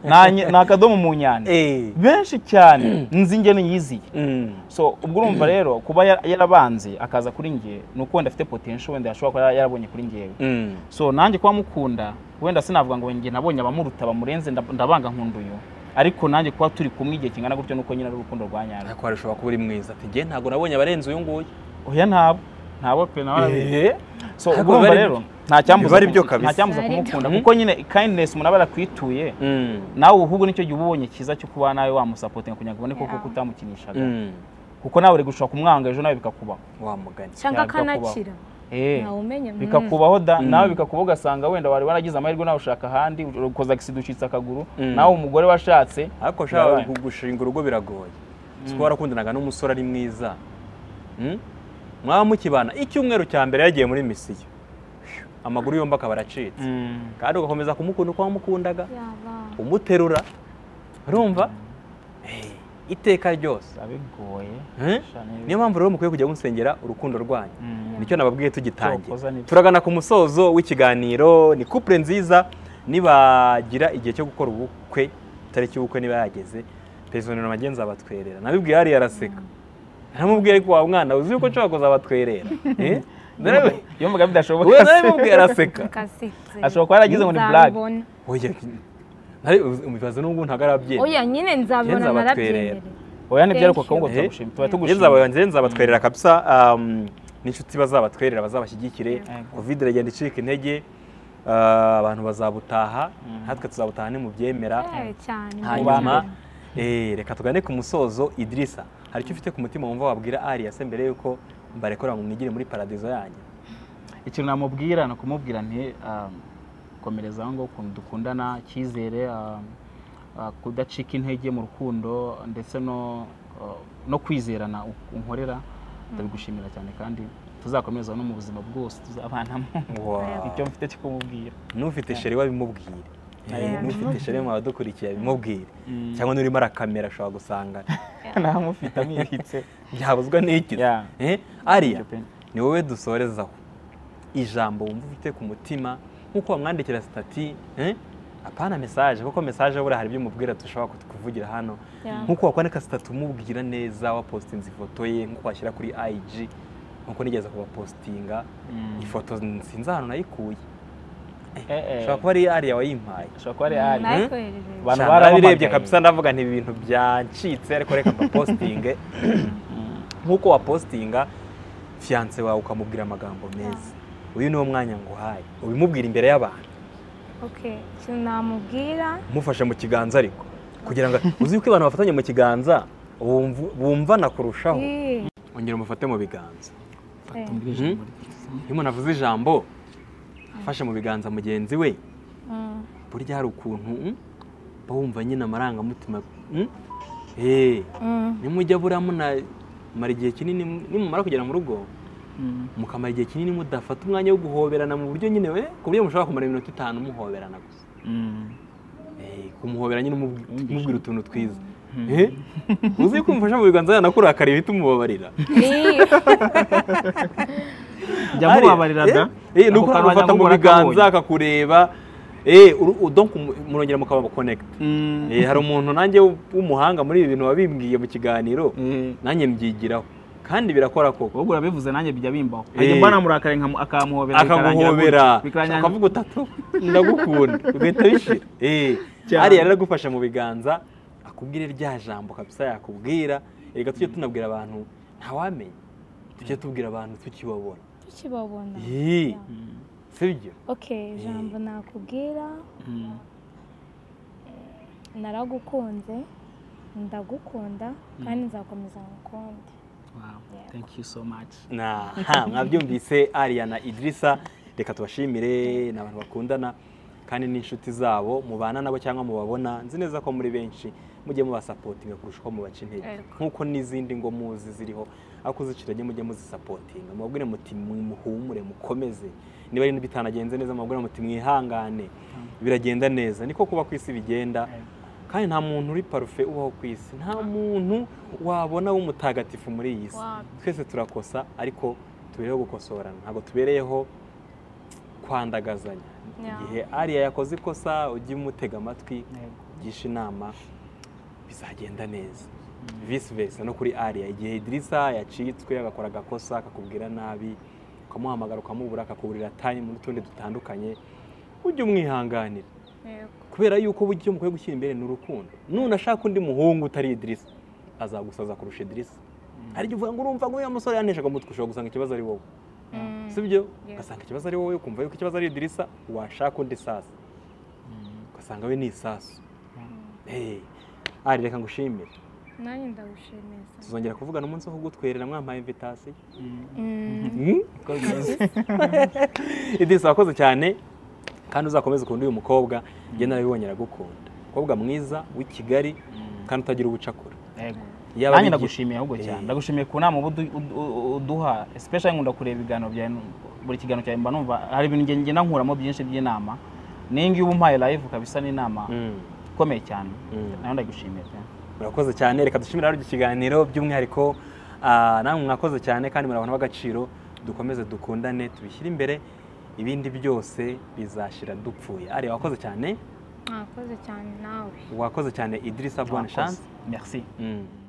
Nta nye- ni akadomo mu nyane Eh. benshi cyane nzi njye niyiziye Mm. so ubwo urumva rero kuba yara- yarabanze akaza kuri njye ni uko wenda afite potential wenda yashobora kuba yara- yarabonye kuri njyewe Mm. so nanjye kuba mukunda wenda sinavuga ngo njye nabonye abamuruta bamurenze ndab- ndabanga nkunda uyu ariko nanjye kuba turi kumwe igihe kingana gutyo nuko nyine ari urukundo rwa nyarwo ariko harashobora kuba uri mwiza ati ngewe ntabwo nabonye abarenze uyu nguyu oya ntabo ntabo pe nawe arabizi Eh. so Ntabwo ubwo urumva bari- rero nta cyambuza bari kumu- byo kabisa. nta cyambuza Bari byo. kumukunda kuko nyine kindness umuntu aba yarakwituye Mm. nawe ubu nicyo gihe uba ubonye cyiza cyo kuba nawe wamusapotinga kugira ngo ubone koko Yeah. ko utamukinishaga Mm. kuko nawe uri gushaka kumwanga ejo nawe bikakubaho wa mugani cyangwa Yabyo kubaho. akanakira Eh, ntawe umenya mm. bikakubaho da Mm. nawe bikakubaho ugasanga wenda wari waragize amahirwe nawe ushaka ahandi ukoza agisida ucitse akaguru Mm. nawe umugore washatse ariko ushaka Yabaye. gushinga urugo biragoye si kuba warakundanaga n'umusore ari mwiza Mm? mwaba mukibana icyumweru cya mbere yagiye muri misiyo amaguru yombi akaba aracitse Mm. kandi ugakomeza kumukunda uko wamukundaga yaba umuterura urumva Eh, iteka ryose biba bigoye Eh? niyo mpamvu rero mukwiye kujya musengera urukundo rwanyu Mm. nicyo nababwiye tugitangira Cyokoza nibyo. turagana ku musozo w'ikiganiro ni couple nziza nibagira igihe cyo gukora ubukwe itariki y'ubukwe niba yageze perezida na magenzi abatwerera nabibwiye hariya araseka namubwiye ariko wa mwana uzi yuko nshobora kuzabatwerera Eh? Narabi- yumvaga bidashoboka we nabimubwiye araseka kasitse ashobora kuba yaragize ngo ni black Nzabibona. oya nari- ubibaza n'ubu ntabwo arabyemera oya nyine nzabibona Ngenzi abatwerera. narabyemerera oya nibyaruka Thank kuko ngo you. turagushima tuba Eh. tugushima ngenzi nzabatwerera kabisa um, n'inshuti bazabatwerera bazabashyigikire Yego. covid iragenda icika intege ah, abantu bazabutaha natwe tuzabutaha ni mu byemera Eh, cyane hanyuma Ubambere. eh, reka tugane ku musozo idirisa hari icyo ufite ku mutima wumva wabwira arias mbere y'uko mbarekora ngo mwigire muri paradizo yanyu ikintu namubwira ni ukumubwira nti um, komereza aho ngaho ukuntu dukundana cyizere um, uh, kudacika intege mu rukundo ndetse no uh, no kwizerana u- unkorera ndabigushimira cyane kandi tuzakomeza no mu buzima bwose tuzabanamo icyo mfite cyo kumubwira n'ufite sheri we abimubwire Eh, Yeah. n'ufite sheri mu badukurikiye abimubwire Mm. cyangwa n'urimo arakamera ashobora gusanga ntamufite amwibitse byabuzwa n'iki Yeah. Eh, ariya Icyo pe. ni wowe dusorezaho ijambo wumva ufite ku mutima nk'uko wamwandikira sitati eh? apana mesaje kuko mesaje buriya hari ibyo umubwira dushobora kuvugira hano Yeah. nk'uko wakwandika sitati umubwira neza wapositinze ifoto ye nk'uko washyira kuri IG nk'uko nigeze kubapositinga Mm. ifoto sinzi ahantu nayikuye Eh, eh. ashobora kuba ari ariya wayimpaye ashobora kuba ari ari narikoherereje Abantu Cyane narabirebye barampamagaye. kabisa ndavuga nti ibi bintu byancitse ariko reka mbapositinge nk'uko wapositinga fiyanse wawe ukamubwira amagambo meza uyu niwo mwanya nguhaye ubimubwira imbere y'abantu okay ikintu namubwira umufashe mu kiganza ariko kugira ngo uzi yuko abantu bafatanye mu kiganza bumvu- bumvana kurushaho Eh, ongera umufate mu biganza eh. iyo umuntu avuze ijambo afashe mu biganza mugenzi we Mm. burya hari ukuntu mm, uba wumva nyine amarangamutima mm? Eh, Mm. nimujya buriya munamara igihe kinini nimumara kugera mu rugo mukamara igihe kinini mudafata umwanya wo guhoberana mu buryo nyine we ku buryo mushobora kumara iminota itanu muhoberana gusa Mm. Eh, kumuhobera nyine umubwi- umubwira utuntu twiza Eh, uzi yuko umufasha mu biganza yanakurakariye uhita umubabarira Eh, jya mubabarira da Eh, eh, ni Ako uko kanwa agufata mu nyamukuru biganza akabonye. akakureba Eh, uru- u- donc mu- murongera mukaba connect Mm. Eh, hari umuntu nanjye w- w'umuhanga muri ibi bintu wabimbwiye mu kiganiro Mm. nanjye mbyigiraho kandi birakora koko ubwo urabivuze nanjye bijya bimbaho Eh. ajya mbana murakare nkamu- akamuhobera akaguhobera bikarangira akavuga utatu ndagukunda ugahita bishira Eh, Cyane. ariya rero agufasha mu biganza akubwire rya jambo kabisa yakubwira erega tujye tunabwira abantu ntawamenya tujye tubwira abantu tukibabona tukibabona Yee. sibyo okay ijambo nakubwira naragukunze ndagukunda kandi nzakomeza ngukunde thank you so much Aha, mwabyumvise ariya na idirisa reka tubashimire ni abantu bakundana kandi n'inshuti zabo mubana nabo cyangwa mubabona nzi neza ko muri benshi mujye mubasapotinga kurusha uko mubaca intege Yego. nk'uko n'izindi ngo muzi ziriho aho kuziciranye mujye muzisapotinga mubabwire muti muhumure mukomeze niba ari bitanagenze neza mubabwire muti mwihangane biragenda neza niko kuba ku isi bigenda kandi nta muntu uri parufe ubaho ku isi nta muntu wabona w'umutagatifu muri iyi isi Wabyo. twese turakosa ariko tubereyeho gukosorana ntabwo tubereyeho kwandagazanya Yeah. igihe ariya yakoze ikosa ujye umutega amatwi Yego. ugisha inama bizagenda neza visi versa no kuri ariya igihe idirisa yacitswe agakora agakosa akakubwira nabi ukamuhamagara ukamubura akakuburira tayimu n'utundi dutandukanye ujye umwihanganira yego kubera yuko burya icyo mukwiye gushyira imbere ni urukundo nunashaka undi muhungu utari idirisa azagusaza kurusha idirisa hari igihe uvuga ngo urumva ngo uriya musore yaneshaga umutwe ushobora gusanga ikibazo ari wowe si byo ugasanga ikibazo ari wowe ukumva yuko ikibazo ari idirisa washaka undi sasa ugasanga we ni isasu Hey, ari reka ngushimire nanjye ndagushimiza tuzongera kuvugana umunsi wo kugutwerera mwampaye invitasiyo idirisa wakoze cyane kandi uzakomeze ukunda uyu mukobwa njye narabibonye aragukunda umukobwa mwiza w'i kigali kandi utagira ubucakura Yego. Yaba nanjye bigi- ndagushimiye ahubwo cyane Eh. ndagushimiye ku nama uba udu- udu- u- uduha especially nkunda kureba ibiganiro byawe buri kiganiro cyawe mba numva hari ibintu njye ngenda nkuramo byinshi by'inama n'iyi ngiyi uba umpaye live kabisa n'inama Mm. ikomeye cyane Mm. nawe ndagushimiye cyane murakoze cyane reka dushimire rero iki kiganiro by'umwihariko ah, namwe mwakoze cyane kandi muri abantu b'agaciro dukomeze dukundane tubishyire imbere ibindi byose bizashira dupfuye ari wakoze cyane mwakoze cyane nawe wakoze cyane idirisa bonne chance merci Mm.